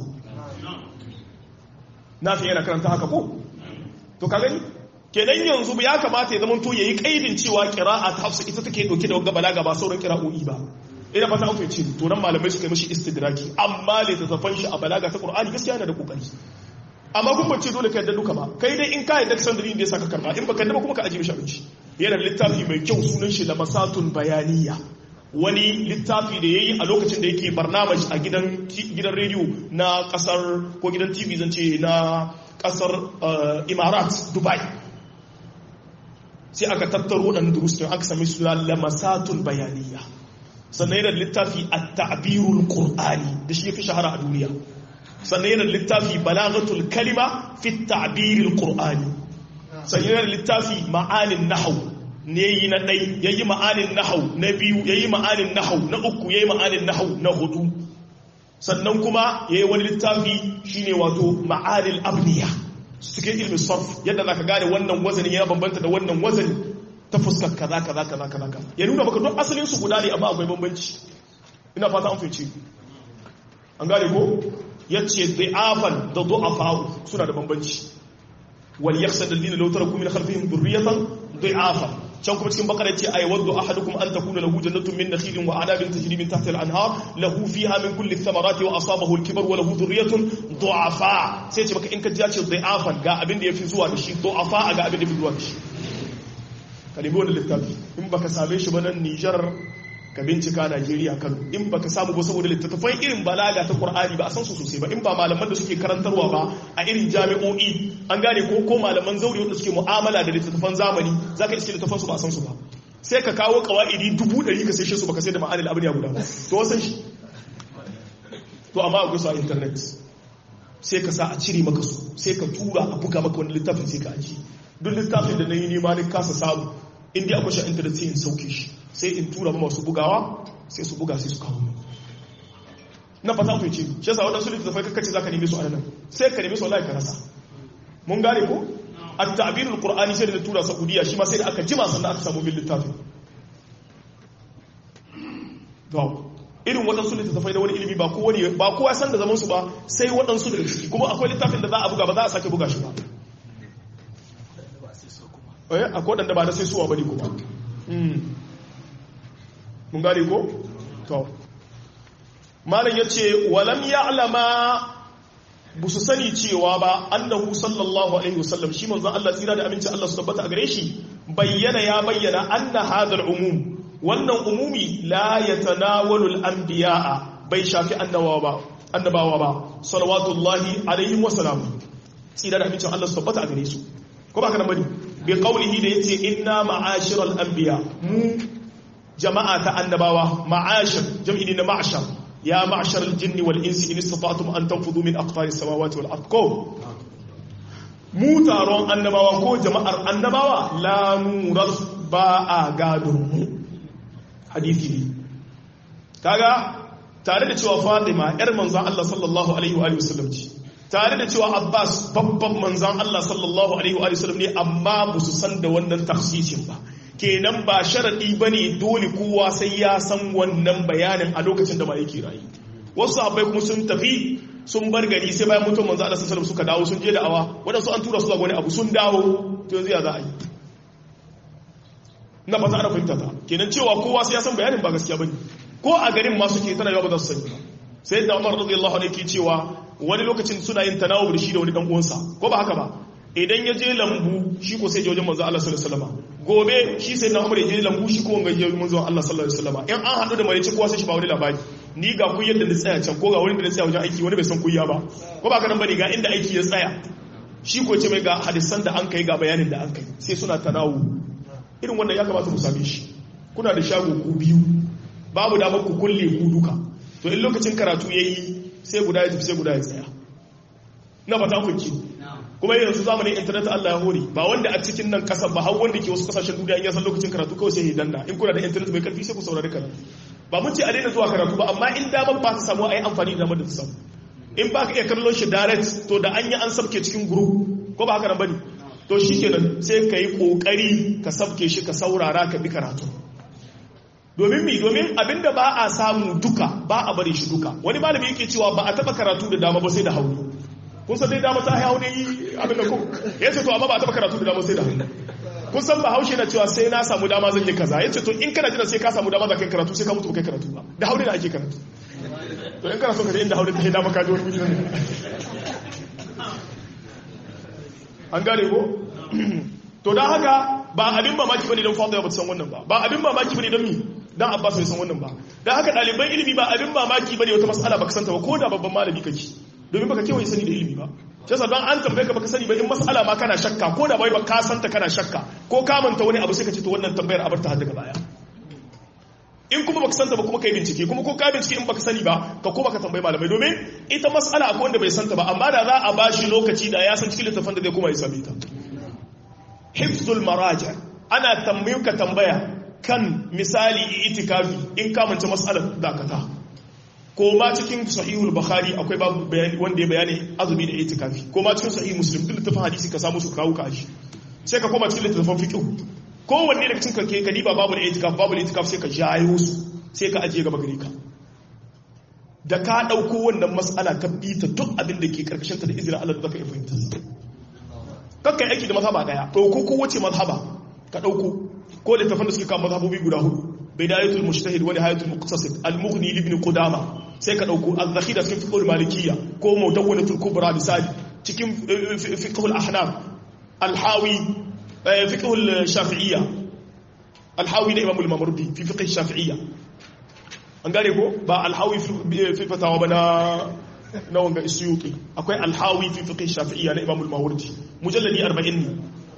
na fi yana karanta haka ko to ka gani kenan yanzu ya kamata ya zamanto yayi kaidin cewa qira'a ta hafsa ita take dauke da wagga balaga ba sauran qira'o'i ba ina fata an ce to nan malamai suka yi mishi istidraki amma le tafan shi a balaga ta qur'ani gaskiya yana da kokari amma kun bace dole ka yadda duka ba kai dai in ka yadda san dalilin da ya saka karba in baka yadda ba kuma ka ajiye mishi abinci yana littafi mai kyau sunan shi lamasatun bayaniya wani littafi da ya yi a lokacin da yake barnamaj a gidan rediyo na kasar ko gidan tv zance na kasar imarat dubai sai aka tattaro waɗanda durustin aka sami suna lamasatun bayaniya sannan yana littafi a ta'abirul qur'ani da shi ya fi shahara a duniya sannan yana littafi balagatul kalima fi ta'abirul qur'ani sannan yana littafi ma'anin nahawu ne yi na ɗai ya yi ma'anin nahau na biyu ya yi ma'anin nahau na uku ya yi ma'anin nahau na hudu sannan kuma ya yi wani littafi shi ne wato ma'anin abniya cikin ilmin sarf yadda za ka gane wannan wazanin ya bambanta da wannan wazanin ta fuskar kaza kaza kaza kaza kaza ya nuna maka don asalin su guda ne amma akwai bambanci ina fata an fice an gane ko yace da'afan da du'afa suna da bambanci wal yakhsha alladhina law taraku min khalfihim dhurriyatan du'afa can kuma cikin bakara ce ay waddu ahadukum an takuna lahu jannatun min nakhilin wa anabin tajri min tahtiha al-anhar lahu fiha min kulli thamarati wa asabahu al-kibar wa lahu dhurriyyatun du'afa sai ce maka in ka ji ce du'afan ga abin da yafi zuwa da shi du'afa ga abin da yafi zuwa da shi ka nemi wannan littafi in baka same shi ba nan Niger ka bincika Najeriya Kano in baka samu ba saboda littattafan irin balaga ta Qur'ani ba a san su sosai ba in ba malaman da suke karantarwa ba a irin jami'o'i an gane ko ko malaman zauri wanda suke mu'amala da littattafan zamani zaka iske littattafan su ba a san su ba sai ka kawo kawaidi dubu ɗari ka sai shi su baka sai da ma'anil abin ya guda ba to wasan shi to amma akwai su a internet sai ka sa a cire maka su sai ka tura a buga maka wani littafin sai ka aji duk littafin da na yi nema ni kasa samu inda akwai shi a internet sai in sauke shi sai in tura ma masu bugawa sai su buga sai su kawo mu na fata ku ce shi yasa wadansu littattafai kakkace zaka neme su a nan sai ka neme su wallahi ka rasa mun gane ko at-ta'birul qur'ani sai da tura saudiya shi ma sai da aka jima sannan aka samu min littafin to irin waɗansu littattafai da wani ilimi ba kowane ba kowa san da zaman su ba sai waɗansu daga ciki kuma akwai littafin da za a buga ba za a sake buga shi ba eh akwai waɗanda ba na sai suwa bane kuma mun gane ko to malam yace walam ya'lama bu su sani cewa ba annahu sallallahu alaihi wasallam shi manzon Allah tsira da aminci Allah su tabbata a gare shi bayyana ya bayyana anna hadal umum wannan umumi la yatanawalul anbiya'a bai shafi annabawa ba annabawa ba salawatullahi alaihim wa salamu tsira da amincin Allah su tabbata a gare su ko ba ka nan bane bi qawlihi da yace inna ma'ashiral anbiya mu jama'a ta annabawa ma'ashir jam'i ne na ma'ashar ya ma'ashar al-jinni wal insi in istata'tum an tanfudu min aqtari samawati wal ard ko mu taron annabawa ko jama'ar annabawa la nuras ba a gadon mu hadisi ne kaga tare da cewa Fatima yar manzon Allah sallallahu alaihi wa sallam ce tare da cewa Abbas babban manzon Allah sallallahu alaihi wa sallam ne amma ba su san da wannan tafsirin ba kenan ba sharadi bane dole kowa sai ya san wannan bayanin a lokacin da ba yake rayu wasu abai kuma sun tafi sun bar gari sai bayan mutum manzo Allah sallallahu alaihi suka dawo sun je da awa wadansu an tura su ga wani abu sun dawo to yanzu ya za a yi na fata ana fahimta ta kenan cewa kowa sai ya san bayanin ba gaskiya bane ko a garin ma suke tana yawa ba za su sani ba sai da Umar radiyallahu anhu yake cewa wani lokacin suna yin tanawub da shi da wani dan uwansa ko ba haka ba idan ya je lambu shi ko sai je wajen manzo Allah sallallahu alaihi wasallam gobe shi sai na Umar ya je lambu shi ko wanga je manzo Allah sallallahu alaihi wasallam in an hadu da mai ci kowa sai shi ba wani labari ni ga ku yadda na tsaya can ko ga wani da na tsaya wajen aiki wani bai san kuya ba ko ba ka nan bane ga inda aiki ya tsaya shi ko ce mai ga hadisan da an kai ga bayanin da an kai sai suna tanawu irin wannan ya kamata mu same shi kuna da shago ku biyu babu damar ku kulle ku duka to in lokacin karatu yayi sai guda ya tafi sai guda ya tsaya na fata kunki kuma yanzu zamanin internet Allah ya hore ba wanda a cikin nan kasar ba har wanda ke wasu kasashen duniya in ya san lokacin karatu kawai sai ya danna in kuna da internet mai karfi sai ku saurari karatu ba mun ce a daina zuwa karatu ba amma in damar ba ta samu a yi amfani da damar da ta samu in ba ka iya kallon shi direct to da an yi an sabke cikin group ko ba haka nan bane to shikenan sai ka yi kokari ka sabke shi ka saurara ka bi karatu domin mi domin abinda ba a samu duka ba a bari shi duka wani malami yake cewa ba a taba karatu da dama ba sai da hauni kun san dai dama ta hau ne abinda ko yace to amma ba a taba karatu da dama sai da hauni kun san ba haushe na cewa sai na samu dama zan yi kaza yace to in kana jira sai ka samu dama za kai karatu sai ka mutu kai karatu ba da hauni da ake karatu to in kana so ka je inda hauni take dama ka ji wani guri ne an gane ko to dan haka ba abin mamaki bane don Fatima ba ta san wannan ba ba abin mamaki bane don mi dan Abbas bai san wannan ba dan haka ɗaliban ilimi ba abin mamaki bane wata mas'ala baka santa ba ko da babban malami kake domin baka kewaye sani da ilimi ba shi yasa dan an tambaye ka baka sani ba in mas'ala ma kana shakka ko da bai ba ka santa kana shakka ko ka manta wani abu sai ka ce to wannan tambayar a barta har daga baya in kuma baka santa ba kuma kai bincike kuma ko ka bincike in baka sani ba ka koma ka tambayi malamai domin ita mas'ala akwai wanda bai santa ba amma da za a bashi lokaci da ya san cikin littafin da zai koma ya same ta hifzul maraja ana tambayin ka tambaya kan misali itikafi in ka mance mas'alar dakata ko ma cikin sahihul bukhari akwai babu bayani wanda ya bayani azumi da itikafi ko ma cikin sahih muslim duk littafin hadisi ka samu su kawo ka shi sai ka koma cikin littafin fiqh kowanne daga cikin kake ka diba babu da itikaf babu da itikaf sai ka jayo su sai ka ajiye gaba gare ka da ka dauko wannan mas'ala ka bita duk abin da ke karkashin ta da izinin Allah da zaka iya fahimta kakka aiki da mazhaba daya dauko ko wace mazhaba ka dauko ko littafin da suke kawo mazhabobi guda hudu bidayatul mujtahid wa nihayatul muqtasid al-mughni ibn qudama sai ka dauko az-zakhira fi fiqh al-malikiyya ko mutawwalatul kubra misali cikin fiqh al-ahnaf al-hawi fiqh al-shafi'iyya al-hawi da imam al-mawardi fi fiqh al-shafi'iyya an gane ko ba al-hawi fi fatawa bana na wanga isyuti akwai al-hawi fi fiqh al-shafi'iyya na imam al-mawardi mujalladi 40 ne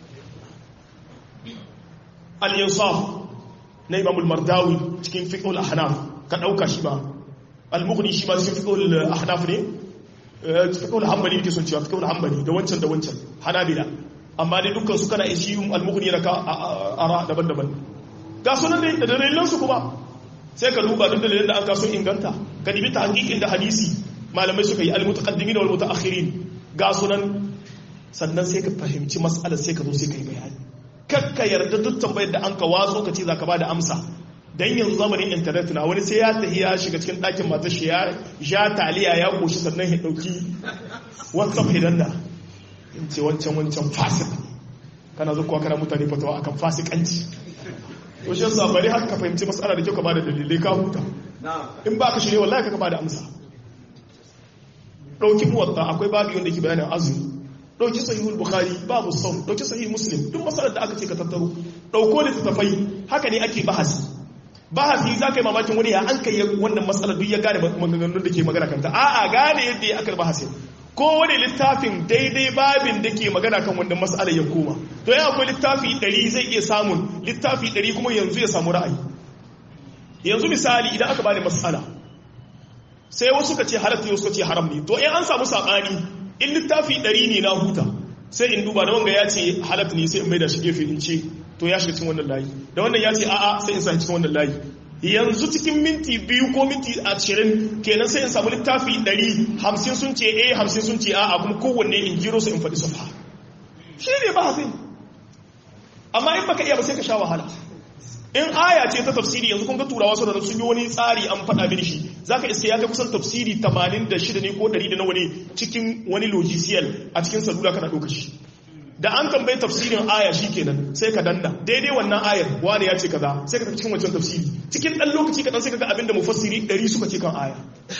al-insaf na imamul mardawi cikin fiqhul ahnaf ka dauka shi ba al-mughni shi ba cikin fiqhul ahnaf ne fiqhul hanbali yake son cewa fiqhul hanbali da wancan da wancan hanabila amma dai dukkan su kana ishi al-mughni yana ka ara daban-daban ga sunan da dalilan su kuma sai ka duba duk dalilan da an kaso inganta ka dibi ta hakikin da hadisi malamai suka yi al-mutaqaddimin wal mutaakhirin ga sunan sannan sai ka fahimci mas'alar sai ka zo sai ka yi bayani kakka yarda duk tambayar da an ka watso ka ce za ka ba da amsa don yanzu zamanin intanet na wani sai ya tafi ya shiga cikin ɗakin matar shi ya taliya ya ƙoshi sannan ya ɗauki whatsapp hidan da in ce wancan wancan fasik kana zo kuwa kana mutane fatawa akan fasikanci to shi yasa bari haka ka fahimci matsala da kyau ka ba da dalilai ka huta in ba ka shirye wallahi ka ba da amsa ɗauki muwatta akwai babu wanda ke bayanin azumi dauki sahihul bukhari babu saum dauki sahih muslim duk masalar da aka ce ka tattaro dauko littattafai haka ne ake bahasi bahasi za ka yi mamakin wani ya an kai wannan matsalar duk ya gane maganganun da ke magana kanta a'a gane yadda ya aka bahasi ko wani littafin daidai babin da ke magana kan wannan matsalar ya koma to ya akwai littafi ɗari zai iya samun littafi ɗari kuma yanzu ya samu ra'ayi yanzu misali idan aka bani matsala sai wasu ka ce halatta yau suka ce haram ne to in an samu saɓani in littafi ɗari ne na huta sai in duba da wanga ya ce halatta ne sai in mai da shi gefe in ce to ya shiga cikin wannan layi da wannan ya ce a'a sai in sa cikin wannan layi yanzu cikin minti biyu ko minti ashirin kenan sai in samu littafi ɗari hamsin sun ce a hamsin sun ce a'a kuma kowanne in jiro su in faɗi sufa shi ne ba hafi amma in baka iya ba sai ka sha wahala in aya ce ta tafsiri yanzu kun ga turawa su da sun yi wani tsari an faɗa mini shi zaka iske ya kai kusan tafsiri 86 ne ko 100 da nawa ne cikin wani logiciel a cikin salula kana ɗauka shi da an tambayi tafsirin aya shi kenan sai ka danna daidai wannan ayar wani ya ce kaza sai ka tafi cikin wancan tafsiri cikin ɗan lokaci kaɗan sai ka ga abin da mufassiri ɗari suka ce kan aya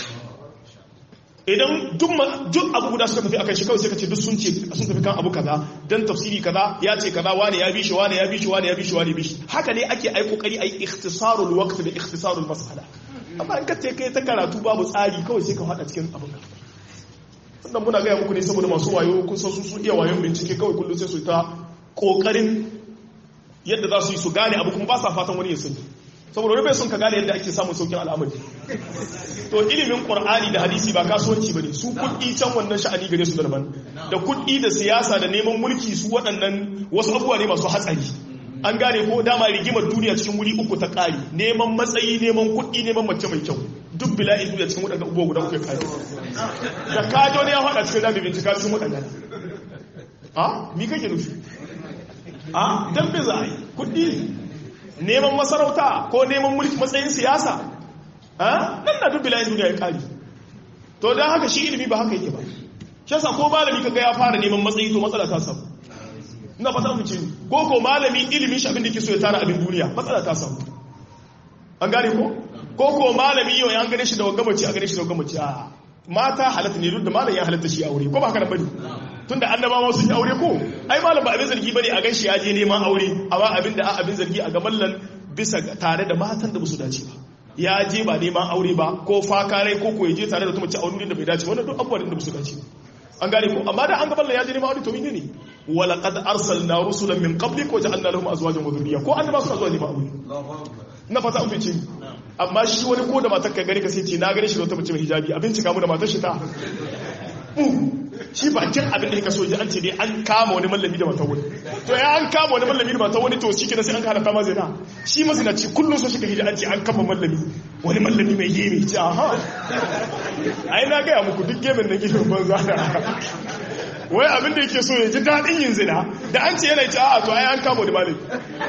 idan duk abu guda suka tafi akan shi kawai sai ka ce duk sun ce sun tafi kan abu kaza dan tafsiri kaza ya ce kaza wani ya bi shi wani ya bi shi wani ya bi shi wani ya bi shi haka ne ake ai kokari ai ikhtisarul waqt da ikhtisarul mas'ala amma in ka ce kai ta karatu babu tsari kawai sai ka hada cikin abin ka sannan muna gaya muku ne saboda masu wayo kun san su su iya wayon bincike kawai kullum sai su ta kokarin yadda za su yi su gane abu kuma ba sa fatan wani ya sani saboda wani bai son ka gane yadda ake samun saukin al'amari to ilimin qur'ani da hadisi ba kasuwanci bane su kuɗi can wannan sha'ani gare su daban da kuɗi da siyasa da neman mulki su waɗannan wasu abubuwa ne masu hatsari an gane ko dama rigimar duniya cikin wuri uku ta ƙari neman matsayi neman kuɗi neman mace mai kyau duk bila'in duniya cikin waɗanda abubuwa guda uku ya ƙari da kajo ne ya faɗa cikin rami bincika cikin waɗanda a mi kake nufi a dan bai za a yi kuɗi neman masarauta ko neman mulki matsayin siyasa nan na duk bila'in duniya ya ƙari to don haka shi ilimi ba haka yake ba shi yasa ko malami kaga ya fara neman matsayi to matsala ta samu ina fata mu ce ko ko malami ilimin shi abin da ke so ya tara abin duniya matsala ta samu an gane ko ko ko malami yau ya gane shi da wagamaci a gane shi da wagamaci a mata halatta ne duk da malam ya halatta shi aure ko ba haka nan bane tunda annabawa sun yi aure ko ai malam ba abin zargi bane a ganshi ya je neman aure amma abin da abin zargi a ga mallan bisa tare da matan da ba su dace ba ya je ba neman aure ba ko fakare ko ko ya je tare da wata mace a wani da bai dace wannan duk abubuwan da ba su dace an gane ko amma da an ga mallan ya je neman aure to mene ne wala qad arsalna rusulan min qablik wa ja'alna lahum azwajan wa dhurriyya ko annaba suna zuwa neman aure na fata an fice amma shi wani ko da matar ka gani ka sai ce na gani shi da wata mace mai hijabi abin cika mu da matar shi ta shi bakin abin da ya kaso an ce dai an kama wani mallami da matar wani to ya an kama wani mallami da matar wani to shi kenan sai an halatta ma zina shi mazinaci kullum so shi ka hijira an ce an kama mallami wani mallami mai gemi ce aha ai na gaya muku duk gemin na gemin banza da wai abin da yake so ya ji daɗin yin zina da an ce yana ce a to ai an kama wani malami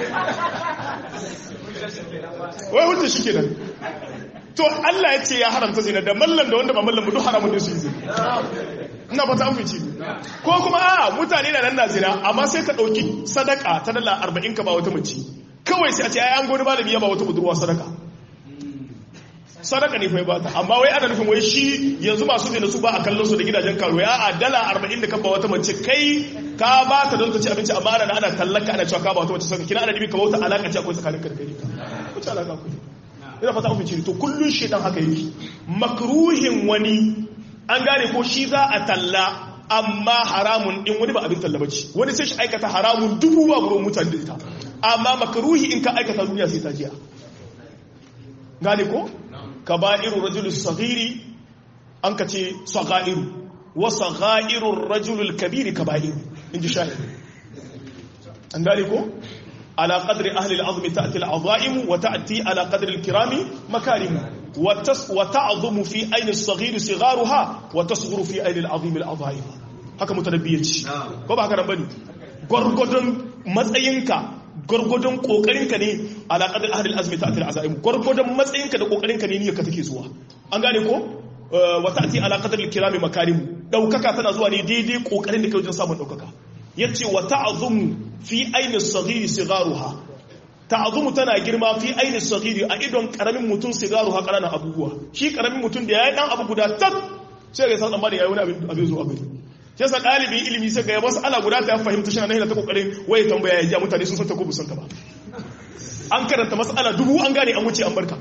wai hujja shi kenan to Allah ya ce ya haramta zina da mallam da wanda ba mallam duk haramun da su yi zina ina fata an fice ko kuma a mutane na nan na zina amma sai ka dauki sadaka ta dala 40 ka ba wata mace kawai sai a ce ai an goni malami ya ba wata budurwa sadaka sadaka ne fa ba ta amma wai ana nufin wai shi yanzu masu zina su ba a kallon su da gidajen karo ya a dala 40 da ka ba wata mace kai ka ba ta don ta ci abinci amma ana ana tallaka ana cewa ka ba wata mace sadaka kina ana dibi ka wata alaka ce akwai tsakanin ka da kai ku ci alaka ku ina fata ku ci to kullun shedan haka yake makruhin wani an gane ko shi za a talla amma haramun din wani ba abin talla bace wani sai shi aikata haramun dubu ba gurin mutane da ita amma makruhi in ka aikata duniya sai ta jiya gane ko kaba'iru rajulus saghiri an ka ce sagairu wa saghairur rajulul kabiri kaba'iru inji shahid an gane ko على قدر أهل العظم تأتي العظائم وتأتي على قدر الكرام مكارم وتعظم في أين الصغير صغارها وتصغر في أين العظيم العظائم haka mutanabbiya ce ko ba haka nan bane gurgudun matsayinka gurgudun kokarinka ne ala qadar ahli al-azmi ta'ti al-azaim gurgudun matsayinka da kokarinka ne niyyarka take zuwa an gane ko wa ta'ti ala qadar al-kirami makarim daukaka tana zuwa ne daidai kokarin da kai wajen samun daukaka yace wa ta'zumu fi aini as-saghiri sigaruha ta'zumu tana girma fi aini as-saghiri a idon karamin mutum sigaruha karana abubuwa shi karamin mutum da yayi dan abu guda tak sai ga san amma da yayi wani abin abin zo abin sai sa dalibin ilimi sai ga wasu ala guda ta fahimta shi na ta kokarin waye tambaya ya ji mutane sun san ta ko bu san ta ba an karanta mas'ala dubu an gane an wuce an barka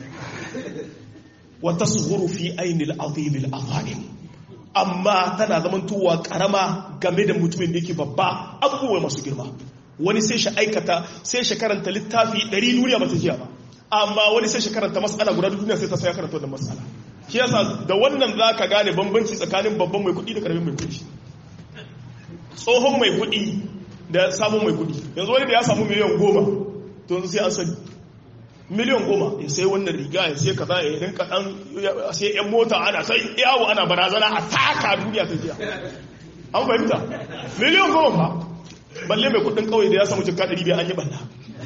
wa tasghuru fi ainil azim al azalim amma tana zamantowa karama game da mutumin da yake babba abubuwa masu girma wani sai shi aikata sai shi karanta littafi 100 duniya ba ta jiya ba amma wani sai shi karanta mas'ala guda duniya sai ta sai karanta wannan mas'ala shi yasa da wannan zaka gane bambanci tsakanin babban mai kuɗi da karamin mai kuɗi tsohon mai kuɗi da samun mai kuɗi yanzu wani da ya samu miliyan goma to yanzu sai an sani miliyan goma ya sai wannan riga ya sai kaza ya rinka dan sai yan mota ana sai yawo ana barazana a taka duniya ta jiya an fahimta miliyan goma fa balle mai kudin kauye da ya samu jikka ɗari biyu an yi balla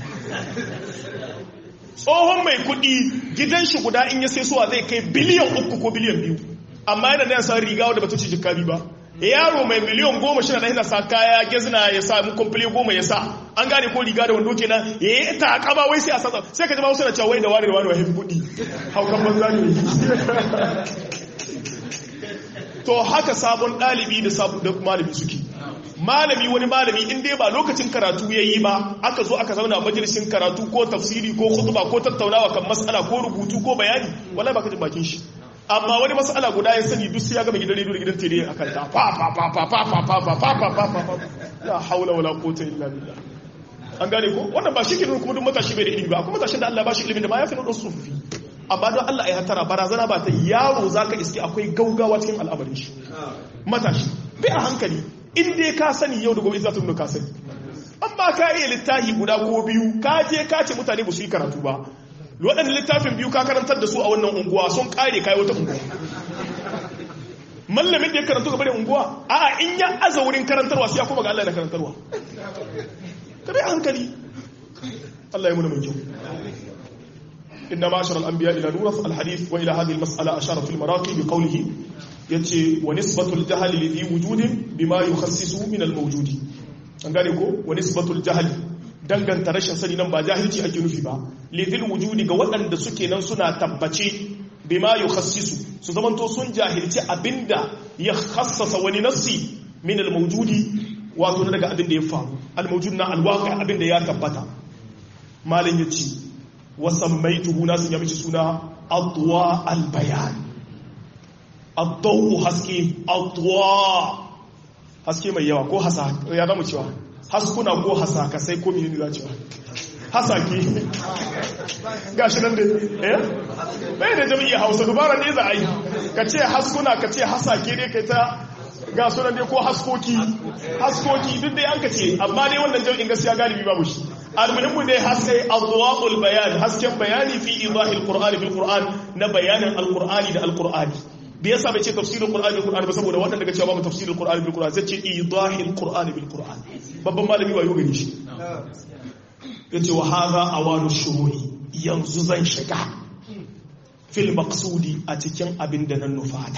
tsohon mai kudi gidan shi guda in ya sai suwa zai kai biliyan uku ko biliyan biyu amma yana nan sa riga wadda bata ci jikka biyu ba yaro mai miliyan goma shi na sa kaya gezina ya sa mu komple goma ya sa an gane ko riga da wando kenan ya yi ta kaba wai sai a sasa sai ka ji ma wasu na cewa wai da wani da wani wa haifi kuɗi haukan banza ne to haka sabon ɗalibi da sabon da malami suke malami wani malami in dai ba lokacin karatu ya yi ba aka zo aka zauna majalisin karatu ko tafsiri ko khutba ko tattaunawa kan mas'ala ko rubutu ko bayani wallahi ba ka jin bakin shi amma wani mas'ala guda ya sani duk sai ya gama gidan rediyo da gidan tele akan ta fa fa fa fa fa fa fa fa fa fa fa fa la haula wala quwwata illa billah an gane ko wannan ba shi ke kuma duk matashi bai da ilimi ba kuma matashin da Allah ba shi ilimin da ma ya fi nuna sufi amma don Allah ya hatara barazana ba ta yaro zaka iske akwai gaugawa cikin al'amarin shi matashi bai a hankali in dai ka sani yau da gobe za ta nuna ka sani amma ka iya littafi guda ko biyu ka je ka ce mutane ba su yi karatu ba waɗanda littafin biyu ka karantar da su a wannan unguwa sun kare kayi wata unguwa mallamin da ya karantu gaba da unguwa a in ya aza wurin karantarwa sai ya kuma ga Allah da karantarwa ka bai hankali Allah ya muna mai kyau inna ma'ashar al-anbiya ila nuraf al-hadith wa ila hadhihi al-mas'ala ashara fi al-maraqi bi qawlihi yace wa nisbatul jahl li dhi wujudin bima yukhassisu min al-mawjudi an gane ko wa nisbatul jahl danganta rashin sani nan ba jahilci ake nufi ba li dhi wujudi ga waɗanda suke nan suna tabbace bima yukhassisu su zamanto sun jahilci abinda ya khassasa wani nassi min al-mawjudi wato daga abin da ya faru al-mawjud na al-waqi abin da ya tabbata malin yace wa sammaytuhu nasu ya mishi suna adwa al-bayan ad-dawu haske adwa haske mai yawa ko hasa ya zama cewa haskuna ko hasaka sai ko menene za cewa hasake gashi nan da eh bai da jami'i hausa dubara ne za a yi ka ce haskuna ka ce hasake ne kai ta ga sunan dai ko haskoki haskoki duk dai an ka ce amma dai wannan jami'in gaskiya galibi babu shi almuhimmu dai haske adwa'ul bayan hasken bayani fi idahil qur'ani bil qur'an na bayanin alqur'ani da alqur'ani da yasa bai ce tafsirul qur'ani bil qur'ani ba saboda wannan daga cewa babu tafsirul qur'ani bil qur'ani zai ce idahil qur'ani bil qur'an babban malami wayo gani shi yace wa hadha awanu shuru'i yanzu zan shiga fil maqsudi a cikin abin da nan nufata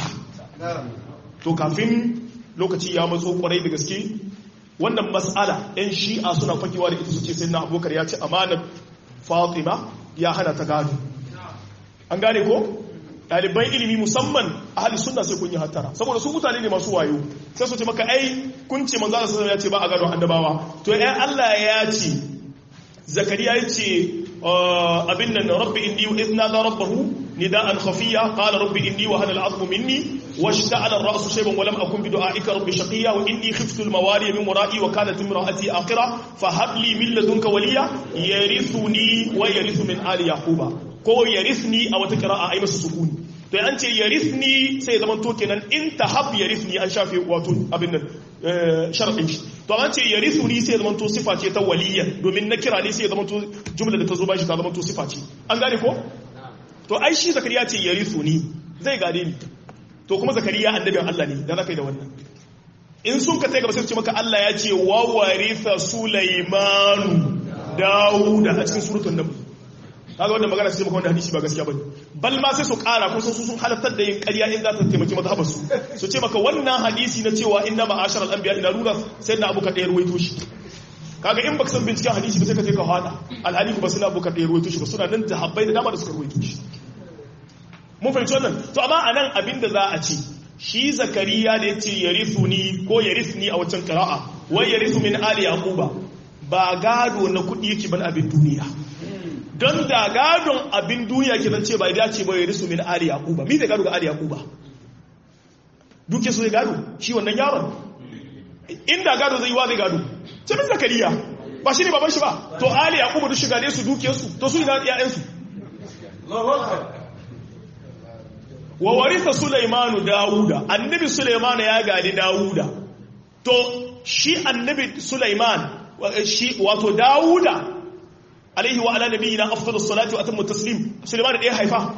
to kafin lokaci ya matso kwarai da gaske wannan mas'ala yan shi'a suna fakewa da ita su ce sai na abokar ya ce amanar fatima ya hana ta gado an gane ko ɗaliban ilimi musamman a hali suna sai kun yi hattara saboda su mutane ne masu wayo sai su ce maka ai kun ce manzo Allah ya ce ba a gado annabawa to ai Allah ya ce zakariya ya ce abin nan rabbi inni idna da rabbahu نداء خفيا قال رب إني وهن العظم مني واشتعل الرأس شيبا ولم أكن بدعائك رب شقيا وإني خفت الموالي من ورائي وكانت امرأتي آخرة فهب لي من لدنك وليا يرثني ويرث من آل يعقوب كو يرثني أو تقرأ أي مس سكون to an ce yarithni sai zaman to kenan in tahab yarithni an shafe wato abin nan sharadin shi to an ce yarithuni sai zaman to sifa ce ta waliyya domin na kira ne sai zaman to jumla da ta zo bashi ta zaman to sifa ce an gane ko to ai shi zakariya ce ya risu ni zai gane ni to kuma zakariya annabin Allah ne da za ka yi da wannan in sun ka gaba sai ce maka Allah ya ce wa waritha sulaimanu dawuda a cikin surutun nan kaga wannan magana sai maka wanda hadisi ba gaskiya bane bal ma sai su kara kun san su sun halartar da yin ƙarya in za ta taimaki mazhabar su su ce maka wannan hadisi na cewa inna ma'ashar al-anbiya ila rura sai na abu ka ɗaya ruwaito shi kaga in baka san binciken hadisi ba sai ka je ka hada alhali ba suna buka ɗaya ruwaito shi ba suna nan da habbai da dama da suka ruwaito shi mun fahimci wannan to amma anan abin da za a ce shi zakariya da yace yarithuni ko yarithni a wancan qira'a wai yarithu min ali yaquba ba gado na kudi yake ban abin duniya don da gadon abin duniya ke zance bai dace ba ya risu min ali yaquba mi da gado ga ali yaquba duke su zai gado shi wannan yaron inda gado zai yi wa zai gado ce min zakariya ba shi ne baban shi ba to ali yaquba duk shiga ne su duke su to su ina ƴaƴan su wa warisa sulaimanu dawuda annabi sulaimanu ya gadi dawuda to shi annabi sulaiman shi wato dawuda alaihi wa ala nabiyina afdalus salati wa atammu taslim sulaiman da ya haifa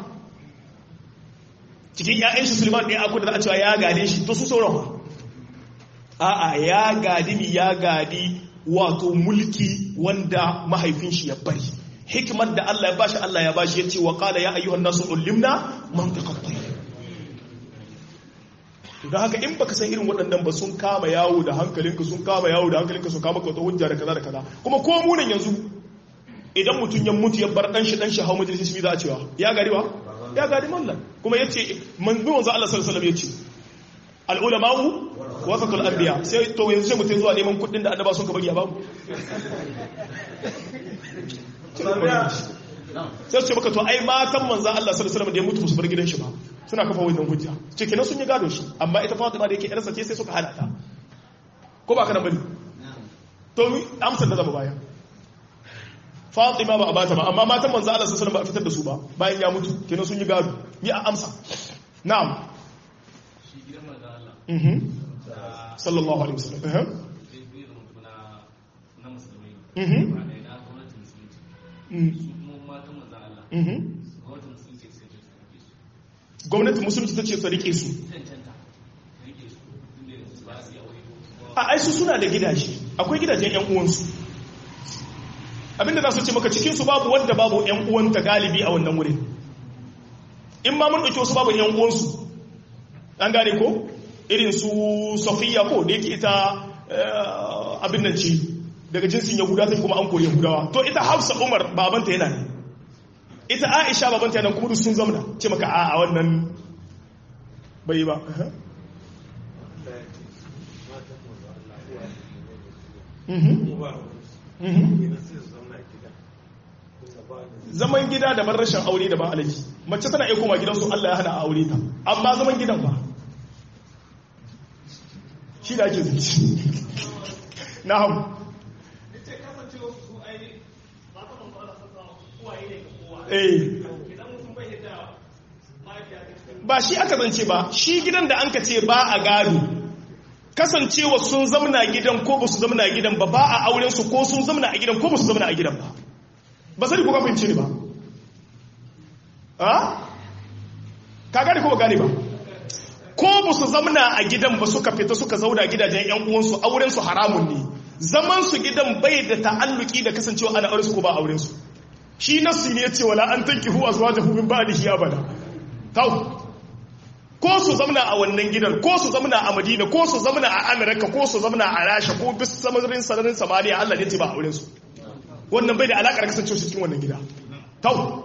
cikin ƴaƴan shi sulaiman da ya aku da za a cewa ya gade shi to su sauran a'a ya gadi mi ya gadi wato mulki wanda mahaifin shi ya bari hikimar da Allah ya bashi Allah ya bashi yace wa qala ya ayyuhan nasu ulimna mantiqat tayr don haka in baka san irin waɗannan ba sun kama yawo da hankalinka sun kama yawo da hankalinka sun kama kawata hujja da kaza da kaza kuma ko munan yanzu idan mutum ya mutu ya bar dan shi dan shi hau majalisar shi za a cewa ya gari wa ya gari mallan kuma yace manzo manzo Allah sallallahu alaihi wasallam yace al ulama'u wasatul anbiya sai to yanzu sai mutum zuwa neman kuɗin da annaba sun ka bari a babu sai su ce maka to ai matan manzan Allah sallallahu alaihi wasallam da ya mutu su bar gidan shi ba suna kafa wannan hujja ce kenan sun yi gado shi amma ita Fatima da yake yarsa ce sai suka hana ta ko ba ka nan bane to amsar da zaba baya Fatima ba a bata ba amma matan manzan Allah sallallahu alaihi wasallam ba a fitar da su ba bayan ya mutu kenan sun yi gado ni a amsa na'am shi gidan manzan Allah mhm sallallahu alaihi wasallam eh na musulmai mhm ba da na gwamnatin musulunci mhm su kuma matan manzan Allah mhm gwamnatin musulunci sai ta rike su gwamnatin musulunci ta ce ta rike su cancanta rike su inda yanzu ba su yi aure ko kuma a aisu suna da gidaje akwai gidajen yan uwansu abinda za su ce maka cikinsu babu wanda babu yan uwanta galibi a wannan wurin in ma mun ɗauki wasu babu yan uwansu an gane ko irin su safiya ko da yake ita eh, abin nan ce daga jinsin yahuda ta kuma an kori yahudawa to ita hafsa umar babanta yana ne ita aisha babanta yana kuma duk sun zamana ce maka a a wannan bai ba Mhm. Mhm. zaman gida da rashin aure da ba alaji mace tana iya koma gidansu Allah ya hana a aure ta amma zaman gidan ba shi da ake zuci na hau eh ba shi aka zance ba shi gidan da an ka ce ba a gado kasancewa sun zamna gidan ko ba su zamna gidan ba ba a auren su ko sun zamna a gidan ko ba su zamna a gidan ba ba sani ko ka fahimci ne ba a ka gane ko ba gane ba ko ba su zamna a gidan ba suka fita suka zauna gidajen yan uwansu auren su haramun ne zaman su gidan bai da ta'alluki da kasancewa ana auren su ko ba auren su shi nasu ne ya ce wala an tankihu azwajahu min ba'dihi abada tau ko su zamna a wannan gidan ko su zamna a madina ko su zamna a amerika ko su zamna a rasha ko bis samarin sararin samaniya allah ne ce ba a wurinsu wannan bai da alaƙar kasance su cikin wannan gida tau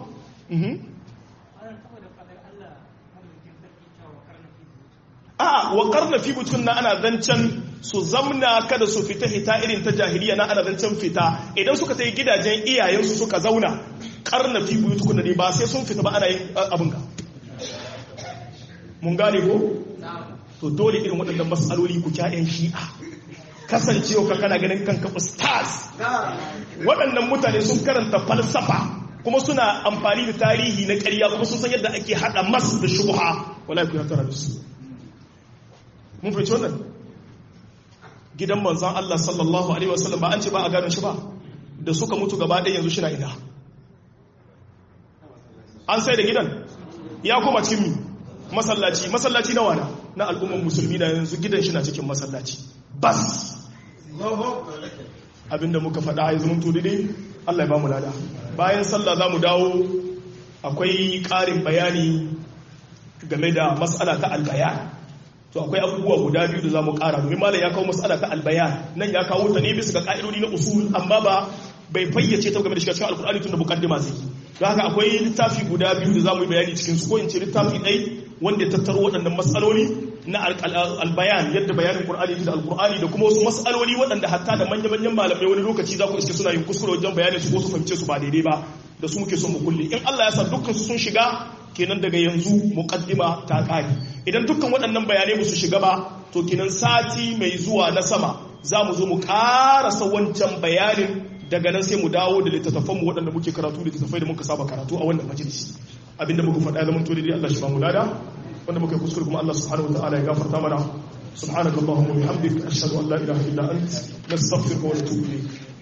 a wa karna fi butun na ana zancen su zamna kada su fita hita irin ta jahiliya na ana zancen fita idan suka ta yi gidajen iyayensu suka zauna karna fi butun ne ba sai sun fita ba ana yin abin ga mun gane ko to dole irin waɗannan matsaloli ku kyayen shi'a kasancewa ka kana ganin kanka ustaz waɗannan mutane sun karanta falsafa kuma suna amfani da tarihi na ƙarya kuma sun san yadda ake haɗa mas da shubha wala ku ya tara da su mun fahimci wannan gidan manzon Allah sallallahu alaihi wasallam ba an ce ba a gane shi ba da suka mutu gaba ɗaya yanzu shi na ina an sai da gidan ya koma cikin mi masallaci masallaci na wana na al'umman musulmi da yanzu gidan shi na cikin masallaci bas abinda muka faɗa ya zama daidai Allah ya ba mu lada bayan sallah za mu dawo akwai ƙarin bayani game da matsala ta albayan to akwai abubuwa guda biyu da za mu ƙara domin malam ya kawo matsala ta albayan nan ya kawo ta ne bisa ga ƙa'idodi na usul amma ba bai fayyace ta game da shiga cikin alkur'ani tun da mukaddima zai don haka akwai littafi guda biyu da za mu yi bayani cikin su ko in ce littafi ɗai wanda ya tattaro waɗannan matsaloli na albayan yadda bayanin qur'ani da alkur'ani da kuma wasu matsaloli waɗanda hatta da manya-manyan malamai wani lokaci za ku iske suna yin kuskure wajen bayanin su ko su fahimce su ba daidai ba da su muke son mu kulle in Allah ya sa dukkan su sun shiga kenan daga yanzu muqaddima ta kare idan dukkan waɗannan bayanai ba su shiga ba to kenan sati mai zuwa na sama za mu zo mu karasa wancan bayanin daga nan sai mu dawo da littattafan mu waɗanda muke karatu littattafai da muka saba karatu a wannan majalisi abinda muka faɗa ya zama to dai Allah shi ba mu lada wanda muka kuskure kuma Allah subhanahu wataala ya gafarta mana subhanakallahumma wa bihamdika ashhadu an la ilaha illa anta nastaghfiruka wa natubu ilayk